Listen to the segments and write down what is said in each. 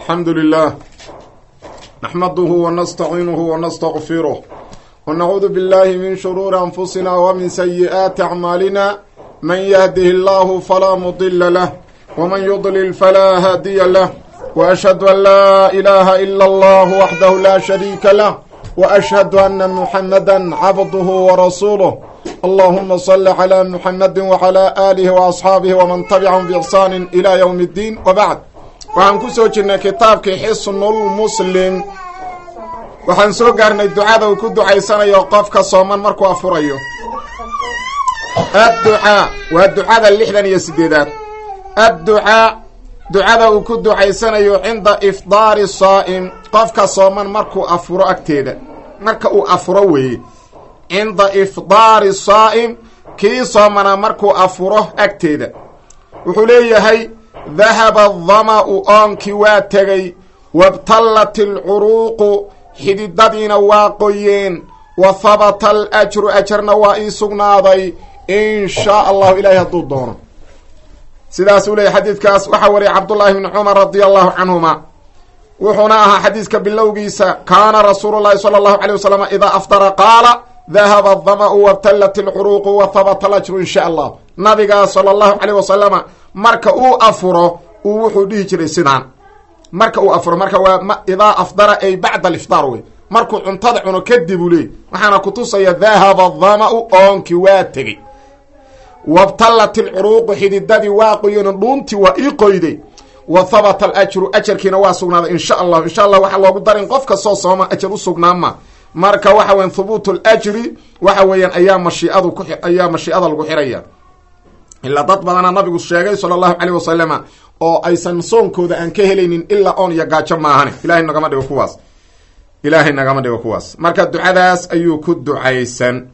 alxamdu lilah naxmaduhu wanastaciinuhu wanastaqfiruh wanacuudu billahi min shuruuri anfusina wmin sayi'aati acmaalina man yahdihi allahu falaa mudila lah wman yudlil falaa haadiya lah waashhadu an laa ilaaha ila allah waxdahu laa shariika lah waashhadu ana muxamada cabduhu warasuuluh allahuma sali calaa muxamadi wacalaa aalihi waasxaabihi waman tabicahum biixsaani ila ywm اddiin wabacd waxaan ku soo jirnay kitaabkii xisnulmuslim waxaan soo gaarnay ducada uu ku ducaysanayo qofka sooman markuu afurayo adducaa waa ducada lixdan iyo sideedaad adducaa ducada uu ku ducaysanayo cinda ifdaari saa'im qofka sooman markuu afuro agteeda marka uu afuro weeye cinda ifdaari saa'im kii soomanaa markuu afuro agteeda wuxuu leeyahay dahaba adama-u oonkii waa tegey wabtallat alcuruuqu xididadiina waa qoyeen wa habata alajru ajarna waa ii sugnaaday in shaa allahu ilaahay hadduu doono sidaasuu leeyahy xadiidkaas waxaa wariyay cabdullaahi bni cumar radia allahu canhuma wuxuuna ahaa xadiiska bilowgiisa kaana rasuulu llahi sala allahu calay wasalam idaa afdara qaala dahaba adama-u wabtallat alcuruuqu wa habata alajru in sha allah nabigaa sala allahu caleyh wasalama marka uu afuro uu wuxuu dhihi jiray sidaan marka uu afuro marka waa idaa afdara ay bacda aliftaar wey markuu cuntada cuno kadib uu leey waxaana kutusaya dahaba adama-u oonkii waa tegey wabtallat alcuruuqu xididadii waa qoyeen dhuuntii waa ii qoyday wa habata alajru ajarkiina waa sugnaaday insha allah insha allah waxaa loogu darin qof kastoo sooma ajar u sugnaama marka waxa weyan hubuut alajri waxa weeyaan ayaa mashiiadu ku ayaa mashiicada lagu xiraya ilaa dad badana nabigu sheegay sala allahu caleyh wasalama oo aysan soonkooda aan ka helaynin ilaa oon iyo gaajo maahane ilahay nagama dhigo kuwaas ilaahay nagama dhigo kuwaas marka ducadaas ayuu ku ducaysan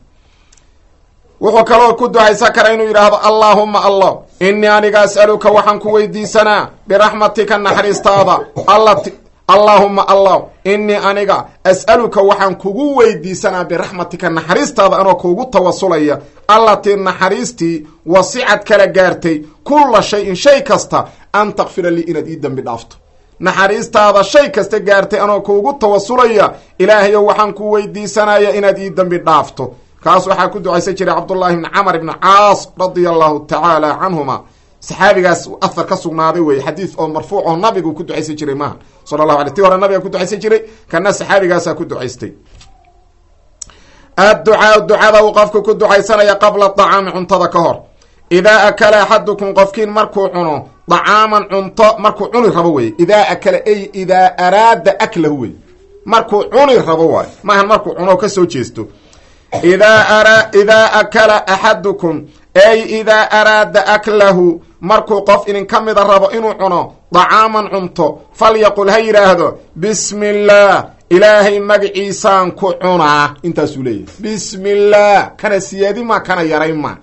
wuxuu kaloo ku ducaysan kara inuu yidhaahdo allaahuma allah innii aniga as'aluka waxaan ku weydiisanaa biraxmatika naxariistaada allati allaahuma allah innii aniga as'aluka waxaan kugu weydiisanaa biraxmatika naxariistaada anoo kuugu tawasulaya allatii naxariistii wasicad kala gaartay kulla shay-in shay kasta an takfira lii inaad ii dembi dhaafto naxariistaada shay kasta gaartay anoo kuugu tawasulaya ilaahayow waxaan ku weydiisanaya inaad ii dembi dhaafto kaas waxaa ku ducaysan jiray cabdullaahi bni camar ibni caas radia allahu tacaala canhuma saxaabigaas ahar ka sugnaaday wey xadiid oo marfuuc oo nabigu ku ducaysan jiray maaha sala allahu alay ti hore nabiga ku ducaysan jiray kana saxaabigaasaa ku ducaystay adducaa ducada uu qofku ku ducaysanaya qabla dacaami cuntada ka hor idaa akala axadukum qofkiin markuu cuno dacaaman cunto markuu cuni rabo wey idaa akala ay idaa araada aklahu wey markuu cuni rabo waayo maahan markuu cuno kasoo jeesto idaa idaa akala axadukum ay idaa araada aklahu markuu qof idin ka mida rabo inuu cuno dacaaman cunto falyaqul ha yidhaahdo bismi illaah ilaahay magaciisaan ku cunaa intaasuu leeyahy bismi illaah kana siyaadi ma kana yaray ma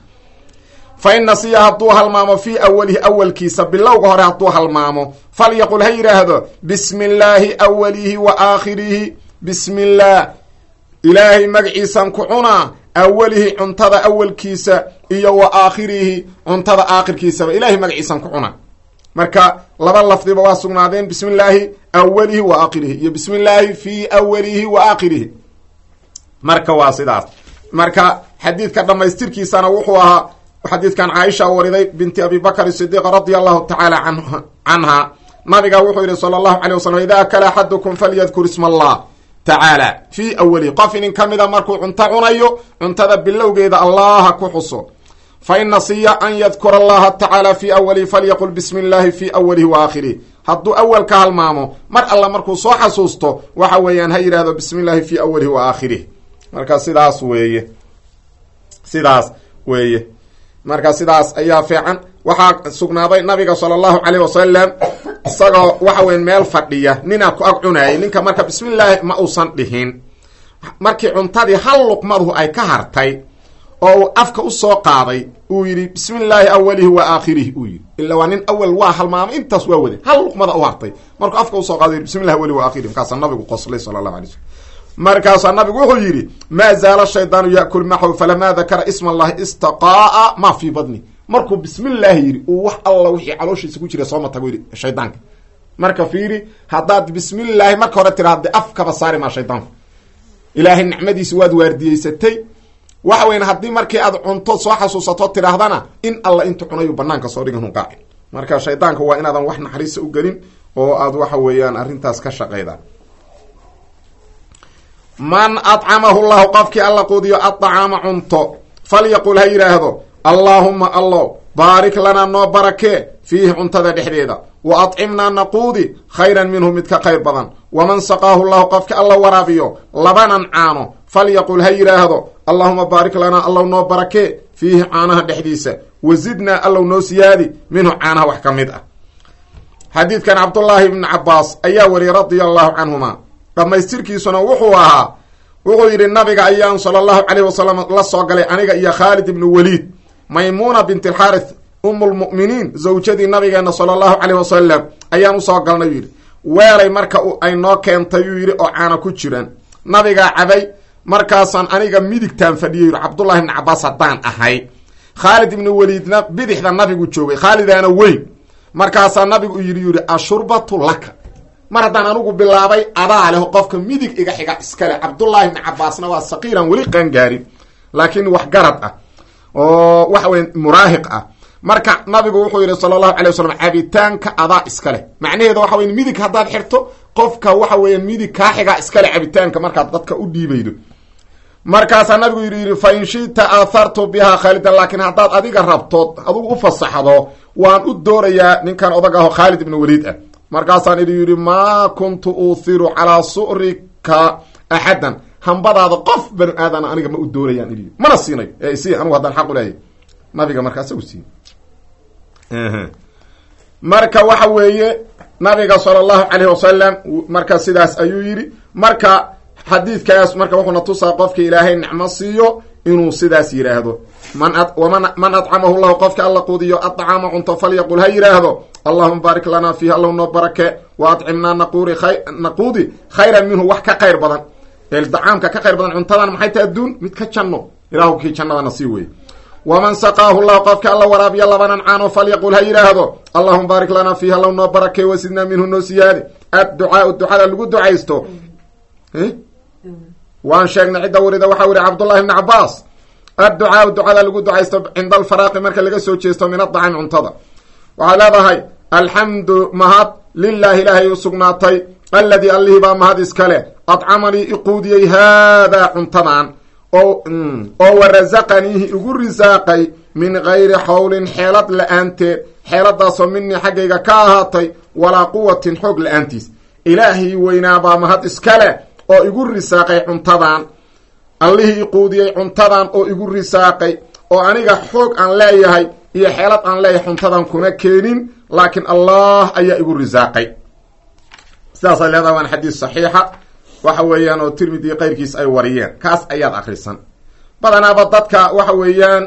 fa in nasiya hadduu halmaamo fii awalihi awalkiisa bilowga hore hadduu halmaamo falyaqul ha yidhaahdo bismi illaahi awalihi wa aakhirihi bismi illaah ilaahay magaciisaan ku cunaa awalihi cuntada awalkiisa iyo wa aakhirihi cuntada aakhirkiisaba ilahay magaciisaan ku cunaa marka laba lafdiba waa sugnaadeen bismi illaahi awalihi wa aakhirihi iyo bismi illaahi fii awalihi wa aakhirihi marka waa sidaas marka xadiidka dhammaystirkiisana wuxuu ahaa xadiidkan caaisha wariday binti abi bakr sidiiq radia allahu tacaala canha nabiga wuxuu yihi sala allahu calay wasalam ida akala axadukum falyadkur isma allah tacaala fii awalihi qof inin ka mida markuu cunto cunayo cuntada bilowgeeda allaha ku xuso fa in nasiya an yadkura allaha tacaala fii awalihi falyaqul bismi illaahi fii awalihi wa aakhirih hadduu awal ka halmaamo mar alla markuu soo xasuusto waxa weeyaan ha yidhahdo bismi illaahi fii awalihi wa aakhirih marka sidaas weeye sidaas weeye marka sidaas ayaa fiican waxaa sugnaaday nabiga sala allahu caleyh wasalam isagoo waxa weya meel fadhiya ninaa ku ag cunaayay ninka marka bismillaahi ma uusan dhihin markii cuntadii hal luqmaduhu ay ka hartay oo uu afka usoo qaaday uu yidhi bismi illaahi awalihi wa aakhirihi uu yidhi ila waa nin awal waa halmaamay intaas waa waday hal luqmada u hartay markuu afka usoo qaada yidhi bismi llahi awalihi wa akhirihi markaasaa nabigu qoslay sala allahu alay slm markaasaa nabigu wuxuu yidhi maa zaala shaydaanu yaakul maxw falamaa dakara isma allahi istaqaa'a ma fii badni markuu bismillaahi yidhi uu wax alla wixii calooshiisa ku jira sooma tago yidhi shaydaanka marka fiiri haddaad bismillaahi marka hore tiraahda afkaba saari maa shaydaanku ilaahay nicmadiisi waad waardiyeysatay waxa weyan haddii markii aad cunto soo xasuusato tidhaahdana in alla intu cunayu banaanka soo dhigan hunqaaci marka shaydaanka waa inaadan wax naxariisa u gelin oo aad waxa weeyaan arrintaas ka shaqayda man adcamahu llahu qofkii alla quudiyo addacaama cunto falyaqul ha yidhaahdo allaahuma allow baarik lanaa noo barakee fiihi cuntada dhexdeeda wa adcimnaa naquudi khayran minhu mid ka khayr badan waman saqaahu llahu qofka alla waraabiyo labanan caano falyaqul ha yidhaahdo allahuma baarik lanaa allow noo barakee fiihi caanaha dhexdiisa wazidnaa allow noo siyaadi minhu caanaha wax ka mid ah xadiidkan cabdullaahi ibni cabaas ayaa wariyay radia allahu canhuma dhammaystirkiisuna wuxuu ahaa wuxuu yidhi nabiga ayaan sala allahu caleyh wasalam la soo galay aniga iyo khaalid ibnu waliid maymuuna bint alxaarith umulmu'miniin zawjadii nabigeena sala allahu caleyh wasalam ayaan usoo galnay yuu yidhi weelay marka ay noo keentay yuu yidhi oo caana ku jiraan nabigaa cabay markaasaan aniga midigtaan fadhiyay yidhi cabdullahi ibni cabaas haddaan ahay khaalid ibnu waliidna bidixda nabigu joogay khaalidaana weyn markaasaa nabigu yidhi yidhi ashurbatu laka mar haddaan anigu bilaabay adaa leh qofka midig iga xiga iskale cabdullaahi ibni cabaasna waa saqiiran weli qaangaarin laakiin wax garad ah oo waxa weya muraahiq ah marka nabigu wuxuu yidhi sala allahu alay wasalam cabitaanka adaa iska leh macnaheeda waxa weya midig haddaad xirto qofka waxa weeya midig kaa xigaa iskale cabitaanka markaad dadka u dhiibaydo markaasaa nabigu yidhi yidhi fa in shita aathartu bihaa khaalidan laakiin haddaad adiga rabtood adugu u fasaxdo waan u doorayaa ninkan odag aho khaalid ibnu waliid ah markaasaan idhi yidhi maa kuntu uuhiru calaa su'rika axadan hambadaada qof banu aadan aniga ma u doorayaan idhi mana siinayo ee isi anugu haddaan xaq u leeyahy nabiga markaasa u siiy marka waxa weeye nabiga sala allahu calayh wasalam marka sidaas ayuu yidhi marka xadiidkaas marka wuxuuna tusaa qofka ilaahay nicmo siiyo inuu sidaas yidhaahdo man man adcamahu llahu qofka alla quudiyo adcaama cunto falyaqul ha yidhaahdo allahuma baarik lanaa fiihi allow noo barake wa adcimnaa naquri naquudi khayran minhu wax ka khayr badan dacaamka ka khayr badan cuntadan maxay ta adduun mid ka janno ilahu kii jannadana sii weye waman saqaahu llahu qofka alla waraabiya labanan caano falyaqul ha yidhaahdo allahuma baarik lanaa fiihi allow noo barake wasidnaa minhu noo siyaadi adducaau ducada lagu ducaysto waan sheegnay cidda warida waxaa weri cabdullahi bni cabaas adducaau ducada lagu ducaysto cinda alfaraaqi marka laga soo jeesto min adacami cuntada waxay leedahay alxamdu mahad lilaahi ilaahay u sugnaatay alladii allihii baa mahad iskale adcamanii iquudiyey haadaa cuntadan oo oo warasaqaniihi igu risaaqay min gayri xawlin xeelad la-aanteed xeeladaasoo minii xaggayga ka ahaatay walaa quwatin xoog la-aantiis ilaahii weynaabaa mahad iskale oo igu risaaqay cuntadan allihii iquudiyey cuntadan oo igu risaaqay oo aniga xoog aan leeyahay iyo xeelad aan leeyahay cuntadan kuna keenin laakiin allah ayaa igu risaaqay sidaasay leedahay waan xadiis saxiixa waxa weeyaan oo tirmidi qayrkiis ay wariyeen kaas ayaad akrisan badanaaba dadka waxa weeyaan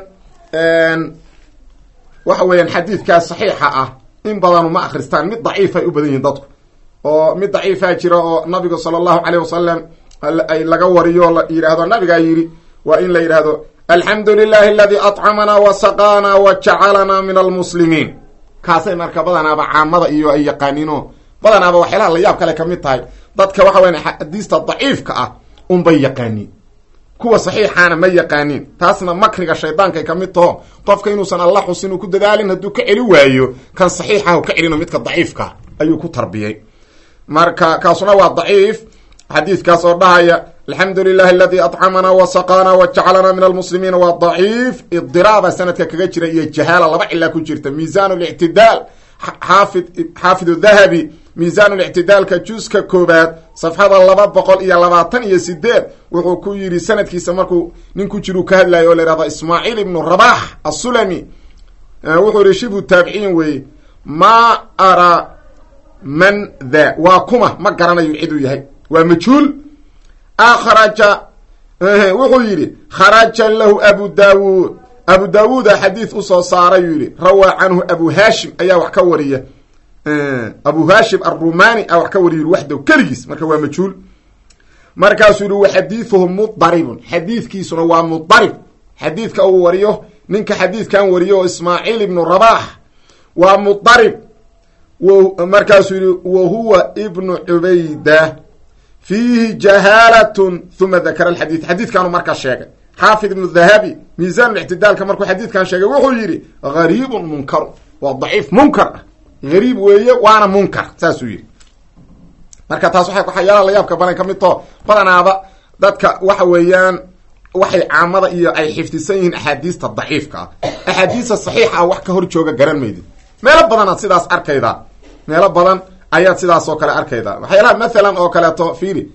waxa weeyaan xadiidkaas saxiixa ah in badanu ma akristaan mid daciifay u badan yihiin dadku oo mid daciifaa jira oo nabiga sala allahu caleyh wasalam ay laga wariyo la yidhaahdo nabigaa yidhi waa in la yidhaahdo alxamdu lilahi aladii acamana wa saqaana wa jacalanaa min almuslimiin kaasay marka badanaaba caamada iyo ay yaqaaniino badanaaba waxyaalaha la yaab kale ka mid tahay dadka waxa weyan xadiista daciifka ah unbay yaqaaniin kuwa saxiixaana ma yaqaaniin taasna makriga shaydaankaay ka mid taho qofka inuusan alla xusin uu ku dadaalin hadduu ka celi waayo kan saxiixahu ka celino midka daciifka ayuu ku tarbiyay marka kaasuna waa daciif xadiidkaas oo dhahaya alxamdu lilahi aladii acamana wa saqaana wa jacalana min almuslimiina waa daciif idiraaba sanadka kaga jira iyo jahaala laba cilaa ku jirta miisaan lictidaal xaafid xaafid dahabi miisaan lictidaalka juska koobaad safxada laba boqol iyo labaatan iyo sideed wuxuu ku yidhi sanadkiisa markuu nin ku jiru ka hadlayo oo la yihahdo ismaaciil ibnu rabax asulami wuxuu yihi shibu taabiciin weeye ma ara man tha waa kuma ma garanayo ciduu yahay waa majhuul akhraja wuxuu yidhi kharaja lahu abu daawuud abu daawuuda xadiid usoo saaray yuu yihi rawaa canhu abu hashim ayaa wax ka wariya abu hashim arumani a wax ka wariya waxdow keligiis marka waa majhuul markaasuu yihi wa xadiiduhu mudaribun xadiidkiisuna waa mudarib xadiidka uu wariyo ninka xadiidkan wariyo oo ismaaciil ibnu rabax waa mudarib markaasuu yihi wa huwa ibnu cubayda fiihi jahaalatun uma dakara alxadiid xadiidkaanu markaa sheegay xaafid ibnu dahabi miisaan ictidaalka markuu xadiidkan sheegay wuxuu yidhi gariibun munkaru waa daciif munkar ah gariib weeye waana munkar saasuu yidhi marka taas waxay waxyaalaha layaabka badan ka mid too badanaaba dadka waxa weeyaan waxay caamada iyo ay xifdisan yihiin axaadiista daciifka ah axaadiista saxiixa ah wax ka hor jooga garan maydid meelo badanaad sidaas arkaydaa meelo badan ayaad sidaas oo kale arkaydaa waxyaalaha mathalan oo kaleeto fiiri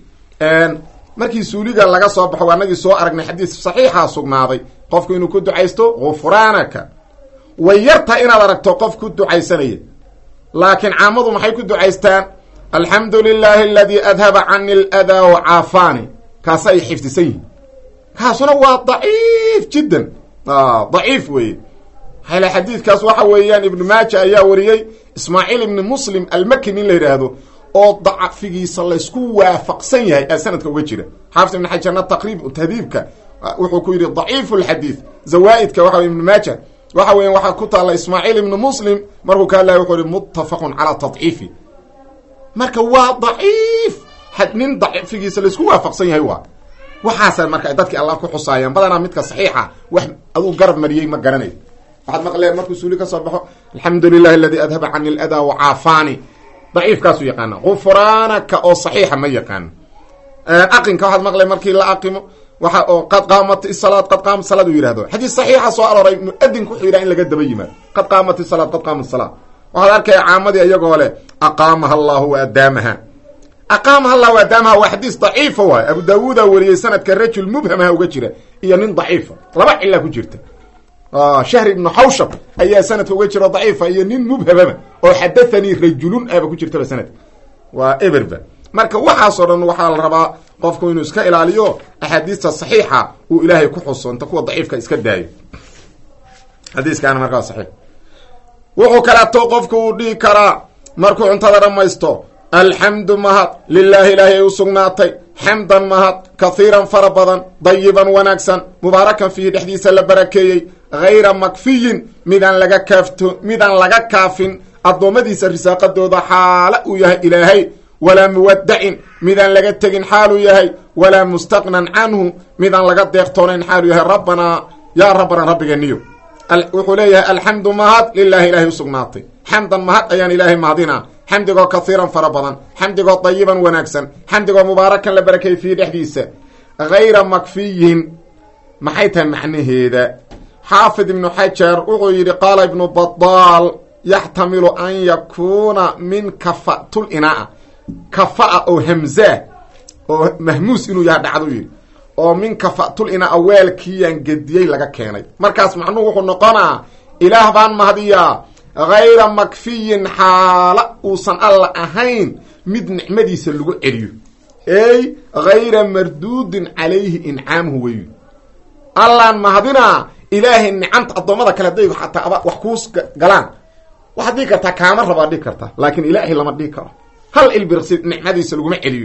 markii suuliga laga soo baxo anagii soo aragnay xadiis saxiixa sugnaaday qofku inuu ku ducaysto gufraanaka way yarta inaad aragto qof ku ducaysanaya laakiin caamadu maxay ku ducaystaan alxamdu lilahi aladii adhaba cani aladaa wa caafaani kaasa ay xifdisan yihin kaasuna waa daciif jiddan daciif weeye maxaa l xadiidkaas waxa weeyaan ibnu maaja ayaa wariyey ismaaciil ibni muslim almaki nin la yidhaahdo oo dacfigiisa laysku waafaqsan yahay aa sanadka uga jira xaafid ibn xajarna taqriib tahdiibka wuxuu ku yidhi daciifu lxadiid zawaa-idka waxa wey ibnu maaja waxa weya waxaa ku taalla ismaaciil ibni muslim markuu ka hadlaya wuxuu ihi muttafaqun calaa tadciifi marka waa daciif nin dacfigiisa laysku waafaqsan yahay waa waxaasa marka dadkii allah ku xusaayaan badanaa midka saxiixa wax aduu garab mariyey ma garanayo waxaad maqleen markuu suuli ka soo baxo alxamdu lilahi aladii adhaba cani aladaa wa caafaani daciifkaasuu yaqaana gufraanaka oo saxiixa ma yaqaano aqinka waxaad maqleen markii la aqimo waxa oo qad qaamat isalaad qad qaamat salaad uu yihahdo xadiis saxiixa soo arooray muadinku wuxuu yidhaha in laga daba yimaado qad qaamat isalaad qad qaamat salaad waxaad arkaya caamadii iyagoo leh aqaamaha allahu wa adaamaha aqaamaha allah wa adaamaha waa xadiis daciifa waay abu daawuuda wariyey sanadka rajul mubhamaha uga jira iyo nin daciifa laba cila ku jirta shahri ibnu xawshab ayaa sanadka uga jiro daciifa iyo nin mubhamaba oo xadathanii rajulun aba ku jirtaba sanadka waa eberba marka waxaasoo dhan waxaa la rabaa qofku inuu iska ilaaliyo axaadiista saxiixa uu ilaahay ku xuso inta kuwa daciifka iska daayo xadiiskaana markaa saxiix wuxuu kaleeto qofku uu dhihi karaa markuu cuntada dhammaysto alxamdu mahad lilaahi ilaahi ay u sugnaatay xamdan mahad kahiiran fara badan dayiban wanaagsan mubaarakan fiihi dhexdiisa la barakeeyey hayra makfiyin midaan laga kaafto midaan laga kaafin addoommadiisa risaaqadooda xaala uu yahay ilaahay walaa muwadacin midaan laga tegin xaaluu yahay walaa mustaqnan canhu midaan laga deeqtoonayn xaaluu yahay rabbanaa yaa rabbanaa rabbigeeniyo wuxuu leeyahay alxamdu mahad lilaahi ilaahay u sugnaatay xamdan mahad ayaan ilaahay mahadinaa xamdigoo kahiiran fara badan xamdigoo dayiban wanaagsan xamdigoo mubaarakan la barakay fiihi dhexdiisa hayra makfiyin maxay tahay macnaheeda xaafid ibnu xajar wuxuu yidhi qaala ibnu badaal yaxtamilu an yakuuna min kafatul inaa kafa-a oo hamzaa oo mahmuus inuu yaha dhacdu yidhi oo min kafatul inaa weelkiiyaan gediyey laga keenay markaas macnuhu wuxuu noqonaa ilaah baan mahadiyaa hayra makfiyin xaala uusan alla ahayn mid nicmadiisa lagu celiyo ey hayra marduudin calayhi incaamuhu weyu allaan mahadinaa ilaahay nicamta addoommada kale haday xataa wax kuus galaan waxaad dhihi kartaa kaama rabaad dhihi kartaa laakiin ilaahay lama dhihi karo hal ilbirsi nicmadiisa laguma celiyo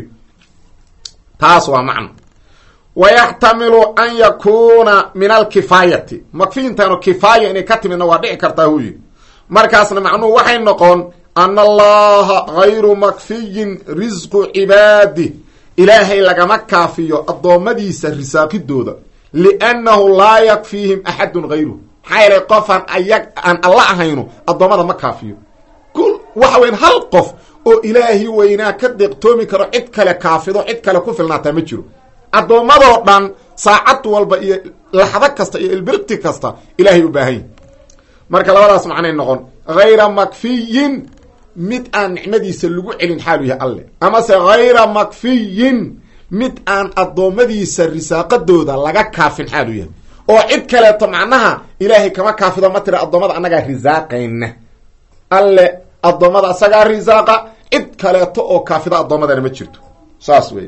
taas waa macno wayaxtamilu an yakuuna min alkifaayati makfiyintaanu kifaaya inay ka timidna waa dhici kartaa hu yidhi markaasna macnuhu waxay noqon ana allaha hayru makfiyin risqu cibaadih ilaahay lagama kaafiyo addoommadiisa risaaqidooda liannahu laa yakfiihim axadun hayruh maxaa yeelay qofaan ayag aan alla ahayno addoommada ma kaafiyo waxa weyn hal qof oo ilaahi weynaa ka deeqtoomi karo cid kale kaafido cid kale ku filnaataa ma jiro addoommadoo dhan saacad walba iyo laxdo kasta iyo ilbirti kasta ilaahay u baahan yahi marka labadaas macnay noqon hayra makfiyin mid aan nicmadiisa lagu celin xaalu yahay alle amase hayra makfiyin mid aan addoommadiisa risaaqadooda laga kaafin xaalu yahay oo cid kaleeto macnaha ilaahay kama kaafido ma tira addoommada annagaa risaaqayna alle addoommada asagaa risaaqa cid kaleeto oo kaafida addoommadana ma jirto saas wey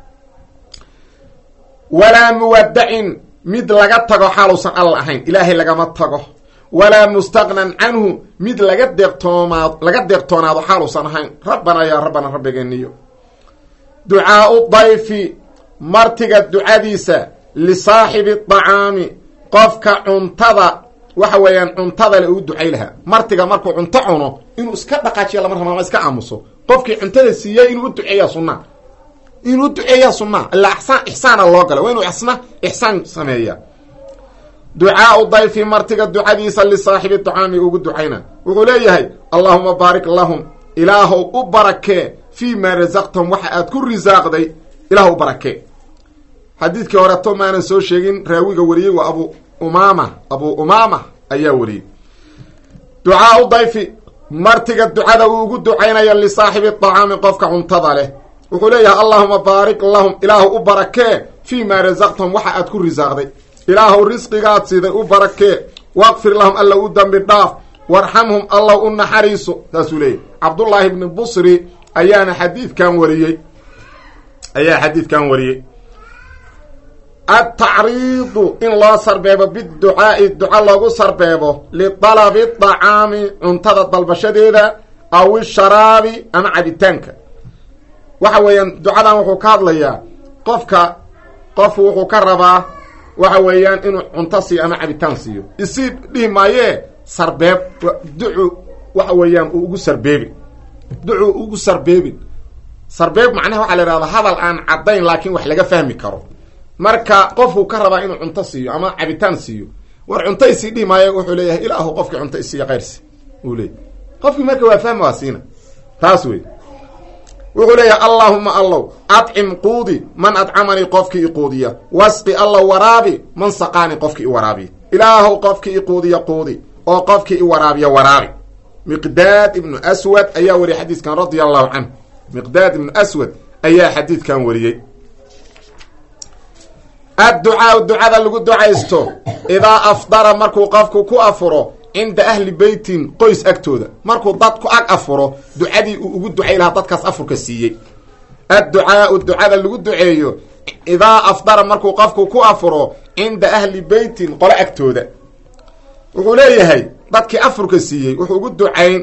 walaa muwadacin mid laga tago xaaluusan alla ahayn ilaahay lagama tago walaa mustaqnan canhu mid laga deeqtoomaad laga deeqtoonaado xaaluusan ahayn rabbanaa yaa rabbana rabbigeeniyo ducaau dayfi martiga ducadiisa lisaaxibi dacaami qofka cuntada waxa weeyaan cuntada le uu ducay lahaa martiga markuu cunto cuno inuu iska dhaqaajiya lama raba ama iska aamuso qofkii cuntada siiyey inuu u duceeya sunaa inuu u duceeya sunaa ilaa isaan ixsaana loo gala waa inuu isna ixsaan sameeya ducaau dayfi martiga ducadiisa lisaaxibi dacaami ugu ducayna wuxuu leeyahay allahuma baarik lahum ilaahow u barakee fii maa rasaqtahum waxa aad ku risaaqday ilaah u barakee xadiidkii horeto maanan soo sheegin raawiga wariyey waa abu umaama abu umaama ayaa wariyey ducaau dayfi martiga ducada uu ugu ducaynaya lisaaxibi dacaami qofka cuntada leh wuxuu leeyahay allahuma baarik lahum ilaahu u barakee fii maa rasaqtahum waxa aad ku risaaqday ilaahow risqigaad siday u barakee waqfir lahum alla u dambi dhaaf warxamhum allaw u naxariiso saasuu leeyahy cabdullaahi bni busri ayaana xadiidkan wariyey ayaa xadiidkan wariyey altacriidu in loo sarbeebo biducaai duca loogu sarbeebo lidalabi dacaami cuntada dalbashadeeda aw isharaabi ama cabitaanka waxa weeyaan ducadan wuxuu ka hadlayaa qofka qofku wuxuu ka rabaa waxa weeyaan inuu cunto siiyo ama cabitaan siiyo isii dhihi maayee sarbeeb ducu waxa weeyaan uu ugu sarbeebin ducu ugu sarbeebin sarbeeb macnaha waxaa la ihahda hadal aan caddayn laakiin wax laga fahmi karo marka qofku ka rabaa inuu cunto siiyo ama cabitaan siiyo war cunto isii dhihi maayo wuxuu leeyahay ilaahu qofkii cunto isiiya keyrsi uu leeyay qofkii marka waa fahmi waa siina taas wey wuxuu leeyahay allaahuma allow adcim quudi man adcamanii qofkii iquudiya wasqi allow waraabi man saqaani qofkii i waraabiya ilaahow qofkii iquudiya quudi oo qofkii i waraabiya waraabi miqdaad ibnu aswad ayaa wariyay xadiidkan radia allahu canhu miqdaad ibnu aswad ayaa xadiidkan wariyey adducaau ducada lagu ducaysto idaa afdara markuu qofku ku afuro cinda ahli beytin qoys agtooda markuu dad ku ag afuro ducadii uu ugu ducay lahaa dadkaas afurka siiyey adducaau ducada lagu duceeyo idaa afdara markuu qofku ku afuro cinda ahli beytin qolo agtooda wuxuu leeyahay dadkii afurka siiyey wuxuu ugu ducayn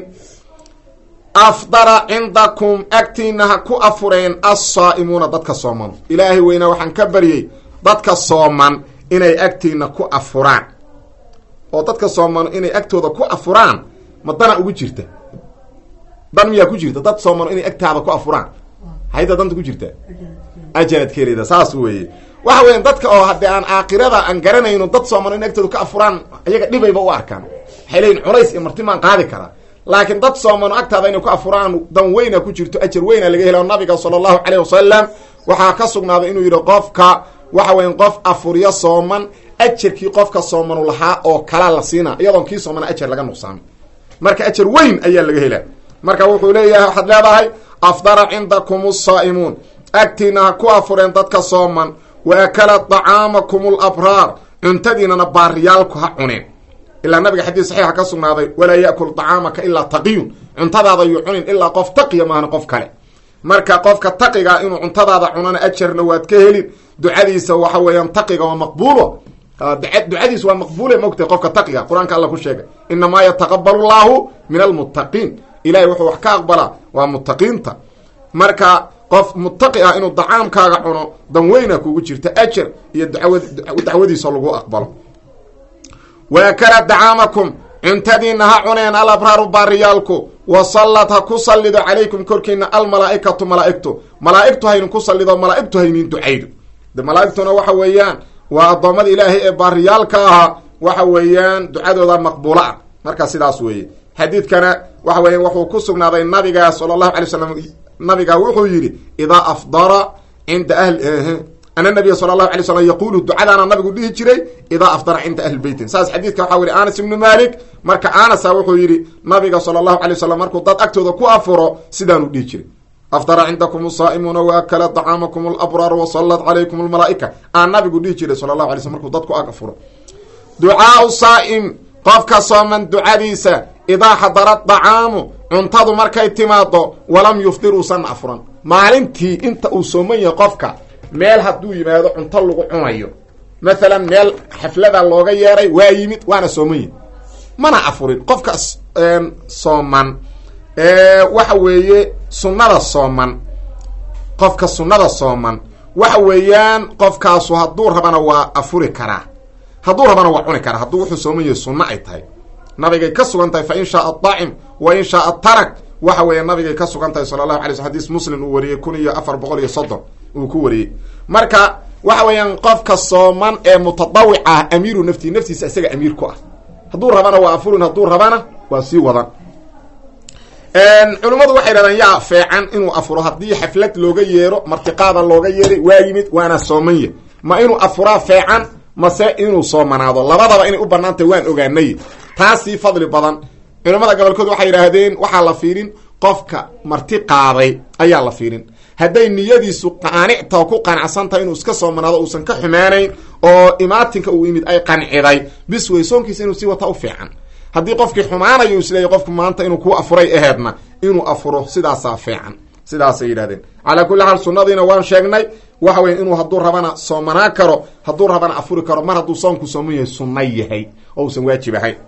afdara cindakum agtiina ha ku afureen assaa'imuuna dadka sooman ilaahay weynaa waxaan ka baryey dadka sooman inay agtiina ku afuraan oo dadka soomano inay agtooda ku afuraan ma dana ugu jirta dan miyaa ku jirta dad soomano inay agtaada ku afuraan hayda danta ku jirta ajarad keeleda saas weeye waxa weya dadka oo haddii aan aakhirada aan garanayno dad soomano inay agtooda ku afuraan iyaga dhibayba u arkaan waxay leeyiin culays iyo martimaan qaadi karaa laakiin dad soomano agtaada inay ku afuraan dan weyna ku jirto ajar weyna laga helo nabiga sala allahu caleyh wasalam waxaa ka sugnaaday inuu yidhi qofka waxa weya qof afuryo sooman ajarkii qofka soomanu lahaa oo kalaa la siina iyadoon kii soomana ajar laga nuqsaamin marka ajar weyn ayaa laga helaa marka wuxuu leeyahay waxaad leedahay afdara cindakum asaa'imuun agtiina ha ku afureen dadka sooman wa akala dacaamakum alabraar cuntadiinana baariyaalku ha cuneen ilaa nabiga xadiis saxiixa ka sugnaaday walaa yaakul dacaamaka ilaa taqiyun cuntadaada yuu cunin ilaa qof taqiya maahan qof kale marka qofka taqiga inuu cuntadaada cunana ajarna waad ka helin ducadiisa waxa weeyaan taqiga waa maqbuulo ducadiis waa maqbuule mogtahay qofka taqiga qur-aanka alla ku sheegay inamaa yataqabalu llahu min almuttaqiin ilahay wuxuu wax ka aqbalaa waa muttaqiinta marka qof muttaqi ah inuu dacaamkaaga cuno dan weyna kugu jirta ajar iyo dacwadiisa lagu aqbalo waakala dacaamakum cuntadiina ha cuneen alabraaru baariyaalku wasallad ha ku sallido calaykum korkiina almalaaikatu malaaigtu malaaigtu haynin ku sallido malaaigtu haynin ducaydo de malaaigtuna waxa weeyaan waa addoommada ilaahay ee baariyaalka ahaa waxa weeyaan ducadooda maqbuulo ah marka sidaas weeye xadiidkana waxa weya wuxuu ku sugnaaday nabiga sala allahu alay slam nabiga wuxuu yidhi idaa afdara cinda ahli ana nabiya sala allahu alay slam yaquulu ducadaana nabigu dhihi jiray idaa afdara cinda ahli beytin saas xadiidka waxaa weri anas ibnu malik marka anasa wuxuu yidhi nabiga sala allahu alay wasalam markuu dad agtooda ku afuro sidaanuu dhihi jiray afdara cindakum asaa'imuuna waakala dacaamakum alabraar wasallat calaykum almalaa'ika aan nabigu dhihi jiray sala allahu alay slm markuu dadku ag afuro ducaau saa'im qofka sooman ducadiisa idaa xadara dacaamu cuntadu markay timaado walam yufdir uusan afuran maalintii inta uu sooman yahay qofka meel hadduu yimaado cunto lagu cunayo mathalan meel xaflada looga yeeray waa yimid waana sooman yahi mana afurin qofka sooman waxa weeye sunnada sooman qofka sunnada sooman waxa weeyaan qofkaasu hadduu rabana waa afuri karaa hadduu rabana waa cuni kara hadduu wuxuu sooman yahay sunno ay tahay nabigay ka sugan tahay fa in shaaa daacim wa in shaaa tarak waxa weeye nabigay ka sugan tahay sala allahu alay sl xadis muslim uu wariyey kun iyo afar boqol iyo soddon uu ku wariyey marka waxa weeyaan qofka sooman ee mutadawic ah amiiru naftii naftiisa isaga amiir ku ah hadduu rabana waa afurin hadduu rabana waa sii wadan culimmadu waxay dhahdaan yaa feecan inuu afuro haddii xaflad looga yeero martiqaada looga yeeray waa yimid waana soomanya ma inuu afuraa feecan mase inuu soomanaado labadaba inay u banaantay waan ogaanay taasii fadli badan culimmada gobolkood waxay yidhaahdeen waxaa la fiirin qofka marti qaaday ayaa la fiirin hadday niyadiisu qaanicta ku qanacsan tahay inuu iska soomanaado uusan ka xumaanayn oo imaatinka uu yimid ay qanciday bis wey soonkiisa inuu sii wata u fiican haddii qofkii xumaanayo isleeyahy qofku maanta inuu kuu afuray aheedna inuu afuro sidaasaa fiican sidaasay yidhahdeen calaa kulli xaal sunnadiina waan sheegnay waxa weya inuu hadduu rabana soomanaa karo hadduu rabana afuri karo mar hadduu soonku sooman yahay sunna yahay oo usan waajib ahayn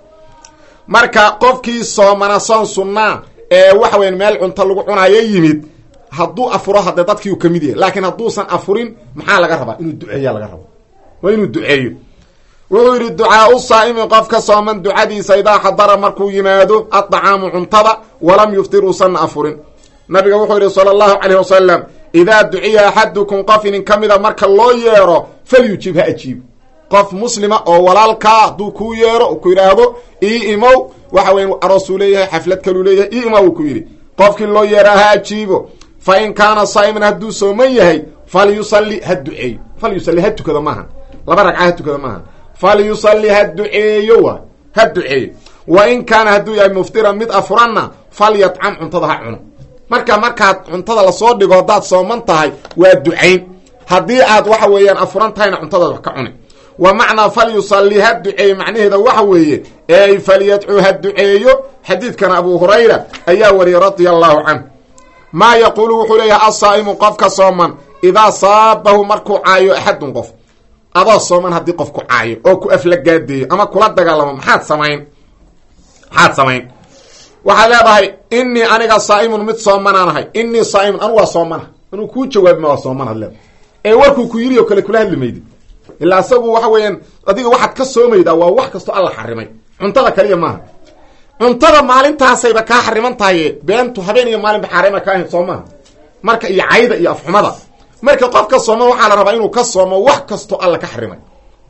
marka qofkii soomana soon sunnaa ee waxa weya meel cunto lagu cunayo yimid hadduu afuro haddee dadkii uu ka mid yahay laakiin hadduusan afurin maxaa laga rabaa inuu duceeya laga rabo waa inuu duceeyo wuxuu yidhi ducaau saa'imi qofka sooman ducadiisa idaa xadara markuu yimaado addacaamu cuntada walam yuftir uusanna afurin nabiga wuxuu yidhi sala allahu calayh wasalam idaa duciya axadukum qof inin ka mida marka loo yeero falyujib ha ajiib qof muslima oo walaalkaa hadduu kuu yeero ku yidhaahdo ii imow waxa weya aroosuu leeyahay xaflad kaluu leeyahay ii imow uu ku yidhi qofkii loo yeeraa ha ajiibo fa in kaana saa'iman hadduu sooman yahay falyusalli ha duceeyo falyusalli ha tukado maaha laba ragca ha tukado maaha falyusalli ha duceeyo wa ha duceeyo wa in kaana hadduu yahay muftiran mid afuranna falyatcam cuntada ha cuno marka markaad cuntada lasoo dhigo haddaad sooman tahay waa ducayn haddii aad waxa weeyaan afuran tahayna cuntadaad wax ka cuni wa macnaa falyusalli ha duceeyo macnaheeda waxa weeye ey falyadcuu ha duceeyo xadiidkan abu hurayra ayaa wariyay radia allahu canh maa yaquulu wuxuu leeyahay asaa'imu qofka sooman idaa saabahu markuu caayo axadun qof adoo sooman haddii qof ku caayo oo ku aflagaadeeyo ama kula dagaalamo maxaad samayn maxaad samayn waxaad leedahay inii aniga saa'imun mid soomanaan ahay inii saaimun anu waa soomana anuu kuu jawaabima waa soomanaad leedahay ee warkuu ku yiri oo kale kula hadli maydid ilaa isagu waxa weeyaan adiga waxaad ka soomaydaa waa wax kastoo alla xarimay cuntada kaliya maaha cuntada maalintaasayba kaa xariman tahaye beentu habeen iyo maalinba xaarima ka ahayd soo maaha marka iyo cayda iyo afxumada marka qofka sooma waxaa la rabaa inuu ka soomo wax kastoo alla ka xarimay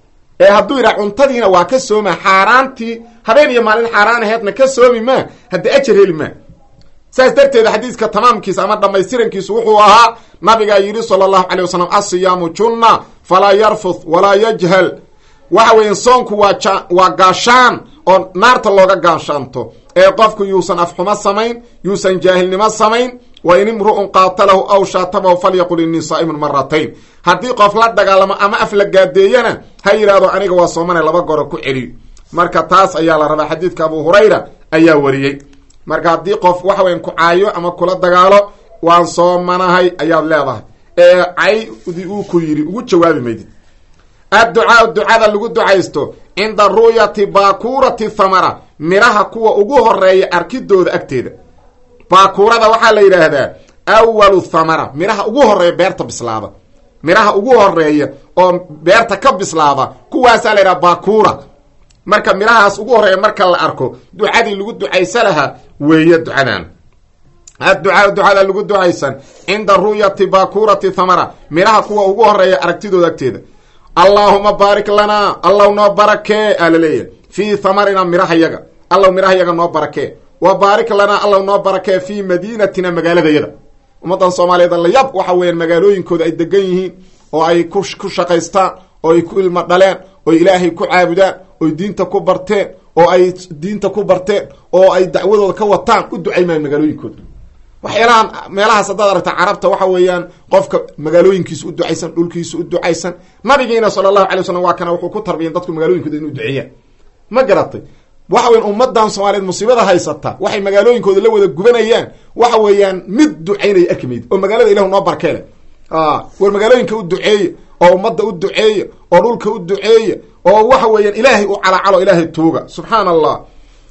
ee hadduu yidhaha cuntadiina waa ka sooma xaaraantii habeen iyo maalin xaaraan aheedna ka soomi maa haddii ajar heli maa saas darteeda xadiiska tamaamkiisa ama dhamaystirankiisu wuxuu ahaa nabigaa yidhi sala allahu calay wasalam asiyaamu junna falaa yarfuth walaa yajhal waxa weya soonku waa ja waa gaashaan oo naarta looga gaashaanto ee qofku yuusan afxumo samayn yuusan jaahilnimo samayn wa in imru'un qaatalahu aw shaatamahu falyaqul innii saa'imun maratayn haddii qof la dagaalamo ama af la gaadeeyana ha yidhaahdo aniga waa soomane laba goro ku celiyo marka taas ayaa la rabaa xadiidka abu hurayra ayaa wariyey marka haddii qof waxa weyan ku caayo ama kula dagaalo waan soomanahay ayaad leedahay ee caydii uu ku yidhi ugu jawaabi maydid adducaau ducada lagu ducaysto cinda ru'yati baakuurati thamara miraha kuwa ugu horeeya arkidooda agteeda baakuurada waxaa la yidhaahdaa awalu thamara miraha ugu horeeya beerta bislaada miraha ugu horeeya oo beerta ka bislaada kuwaasaa la yidhaha baakuura marka mirahaas ugu horeeya marka la arko ducadii lagu ducaysa lahaa weeye ducadan adducaa ducada lagu ducaysan cinda ru'yati baakuurati thamara miraha kuwa ugu horeeya aragtidooda agteeda allaahuma baarik lanaa allaw noo barakee aa laleeyahay fii thamarina mirahayaga allaw mirahayaga noo barakee wa baarik lanaa allaw noo barakee fii madiinatina magaaladayada ummaddan soomaaliyeed layab waxa weeyaan magaalooyinkooda ay degan yihiin oo ay ku ku shaqaystaan oo ay ku ilmo dhaleen oo ilaahay ku caabudaan oy diinta ku barteen oo ay diinta ku barteen oo ay dacwadooda ka wataan u ducaymaan magaalooyinkooda waxyaalahan meelahaas haddaad aragta carabta waxa weeyaan qofka magaalooyinkiisa u ducaysan dhulkiisa u ducaysan nabigiina sala allahu alay wasalam waa kana wuxuu ku tarbiyan dadku magaalooyinkooda inu duceeyaan ma garatay waxa weyan ummadan soomaaliyeed musiibada haysata waxay magaalooyinkooda la wada gubanayaan waxa weeyaan mid ducaynaya arki mayd oo magaalada ilahu noo barkeele war magaalooyinka u duceeya oo ummadda u duceeya oo dhulka u duceeya oo waxa weeyaan ilaahay u calacalo ilaahay tuuga subxaana allah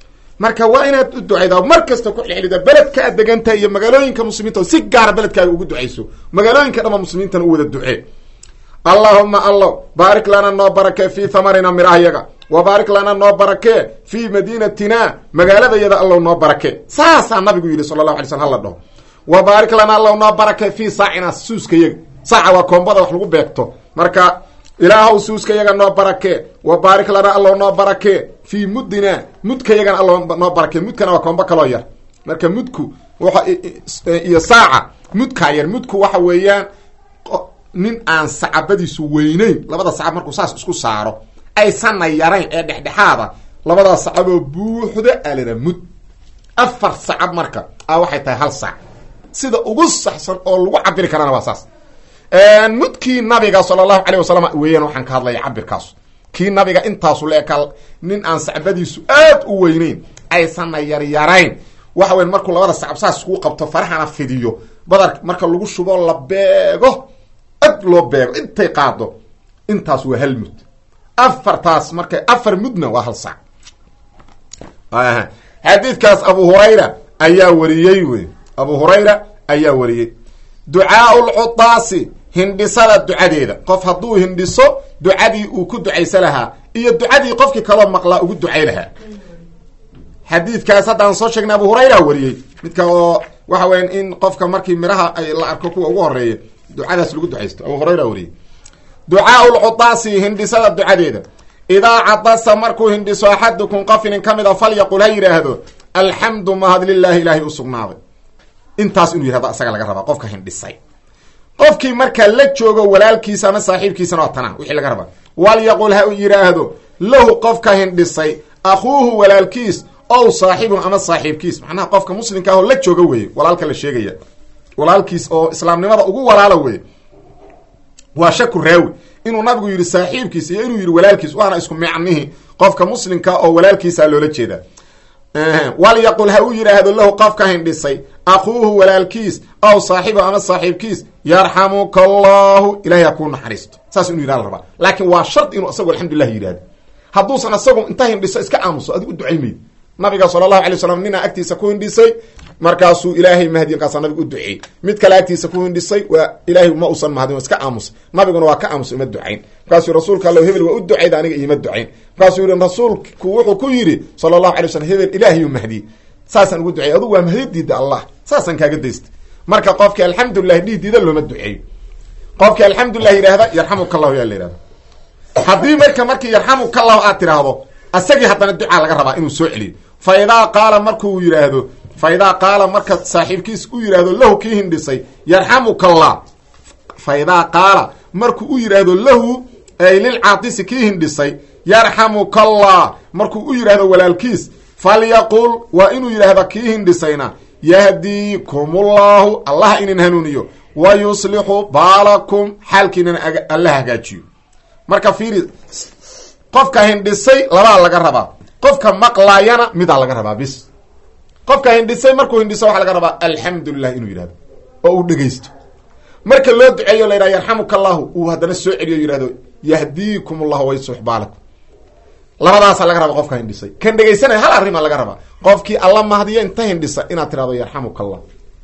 marka waa inaad u ducaydaa mar kasta ku xilxilida beledka aad degantahay iyo magaalooyinka muslimiinta si gaara beledkaaga ugu ducayso magaalooyinka dhama muslimiintana u wada ducee allaahuma allow baarik lana noo barakee fii hamarina midhahayaga wa baarik lana noo barakee fii madiinatina magaaladayada allow noo barakee saasaa nabigu yidhi sala allahu alay slm hala dhaho wa baarik lana allow noo barakee fii saacina suuskayaga saaca waa koombada wax lagu beegto marka ilaahow suuskayaga noo barakee wa baarik lana allow noo barakee fii muddina mudkayagana allow noo barakee mudkana waa koombo kaloo yar marka mudku iyo saaca mudkaa yar mudku waxa weeyaan nin aan sacabadiisu weyneyn labada sacab markuu saas isku saaro aysanna yarayn ee dhexdhexaada labadaa sacaboo buuxda alana mud afar sacab marka a waxay tahay hal sac sida ugu saxsan oo lagu cabiri karana waa saas mudkii nabiga sala allahu caleyh wasalam weeyaan waxaan ka hadlaya cabirkaasu kii nabiga intaasu leeka nin aan sacbadiisu aad u weyneyn aysanna yaryarayn waxa weya markuu labada sacab saas iskugu qabto farahana fidiyo badar marka lagu shubo la beego ad loo beego intay qaado intaas waa hal mud afartaas marka afar mudna waa hal sac xadiidkaas abu hurayra ayaa wariyey wey abu hurayra ayaa wariyey ducaau lcudaasi hindhisada ducadeeda qof hadduu hindhiso ducadii uu ku ducaysa lahaa iyo ducadii qofkii kaloo maqlaa ugu ducay lahaa xadiidkaas haddaan soo sheegnay abu hurayra wariyey midka oo waxa weya in qofka markii midhaha ay la arko kuwa ugu horeeya ducadaas lagu ducaysto abu hurayra wariyey ducaau lcudaasi hindhisada ducadeeda idaa cadasa markuu hindhiso axadukum qofinin ka mid a falyaqul ha yidhaahdo alxamdu mahad lilaahi ilaahay u sugnaaday intaas inuu yihahdo isaga laga rabaa qofka hindhisay qofkii markaa la joogo walaalkiisa ama saaxiibkiisana waa tanaa wixii laga rabaa walyaqul ha yidhaahdo lahu qofka hindhisay akhuuhu walaalkiis ow saaxibuhu ama saaxiibkiis macnaha qofka muslimka ahoo la jooga weeye walaalka la sheegaya walaalkiis oo islaamnimada ugu walaala weye waa shaku raawi inuu nabigu yidhi saaxiibkiis iyo inuu yidhi walaalkiis waana isku micnihi qofka muslimka oo walaalkiisa loola jeedaa walyaqul ha u yidhaahdo lahu qofka hindhisay akuuhu walaalkiis aw saaxibu ama saaxiibkiis yarxamuka allahu ilahay ha kuu naxariisto saas inuu yidhahda rabaa laakiin waa shard inuu isagu alxamdulilah yidhahdo hadduusan isagu inta hindhiso iska aamuso adigu u ducaymayd nabiga sala allahu alay slam ninaa agtiisa ku hindhisay markaasuu ilaahay mahdiy markaasaa nabiga u duceeyey mid kale agtiisa ku hindhisay waa ilaahay ma usan mahadin iska aamusay nabiguna waa ka aamusay ima ducayn markaasuu rasuulka alla hebel waa u ducayda aniga iima ducayn markaasuu yihi rasuulku wuxuu ku yidhi sala allahu alay slam hebel ilaahiyuu mahdiyey saasaan ugu duceey adugu waa mahdi diida allah saasaan kaaga daysta marka qofkii alxamdulilah dhihi diida looma duceeyo qofkii alxamdulilah yidhaahda yarxamuka allahu yaa la yihahda haddii marka markii yarxamuka allahu aad tiraahdo asagii haddana ducaa laga rabaa inuu soo celiyo fa idaa qaala markuu yidhaahdo fa idaa qaala marka saaxiibkiis u yidhaahdo lahu kii hindhisay yarxamuka allah fa idaa qaala markuu u yidhaahdo lahu ay lilcaatisi kii hindhisay yarxamuka allah markuu u yidhaahdo walaalkiis falyaqul waa inuu yidhaahda kii hindhisayna yahdiikumullahu allah inin hanuuniyo wa yuslixu baalakum xaalkiinana alla hagaajiyo marka fiiri qofka hindhisay labaa laga rabaa qofka maqlaayana midaa laga rabaa bis qofka hindhisay markuu hindhiso waxaa laga rabaa alxamdulilah inuu yidhahdo oo uu dhegaysto marka loo duceeyo la yidhaha yarxamuka allahu uu haddana soo celiyo yidhahdo yahdiikum allahu wayslix baalakum labadaasaa laga rabaa qofka hindhisay kan dhegaysanaya hal arrimaa laga rabaa qofkii alla mahdiyo inta hindhisa inaad tirahdo yarxamuka allah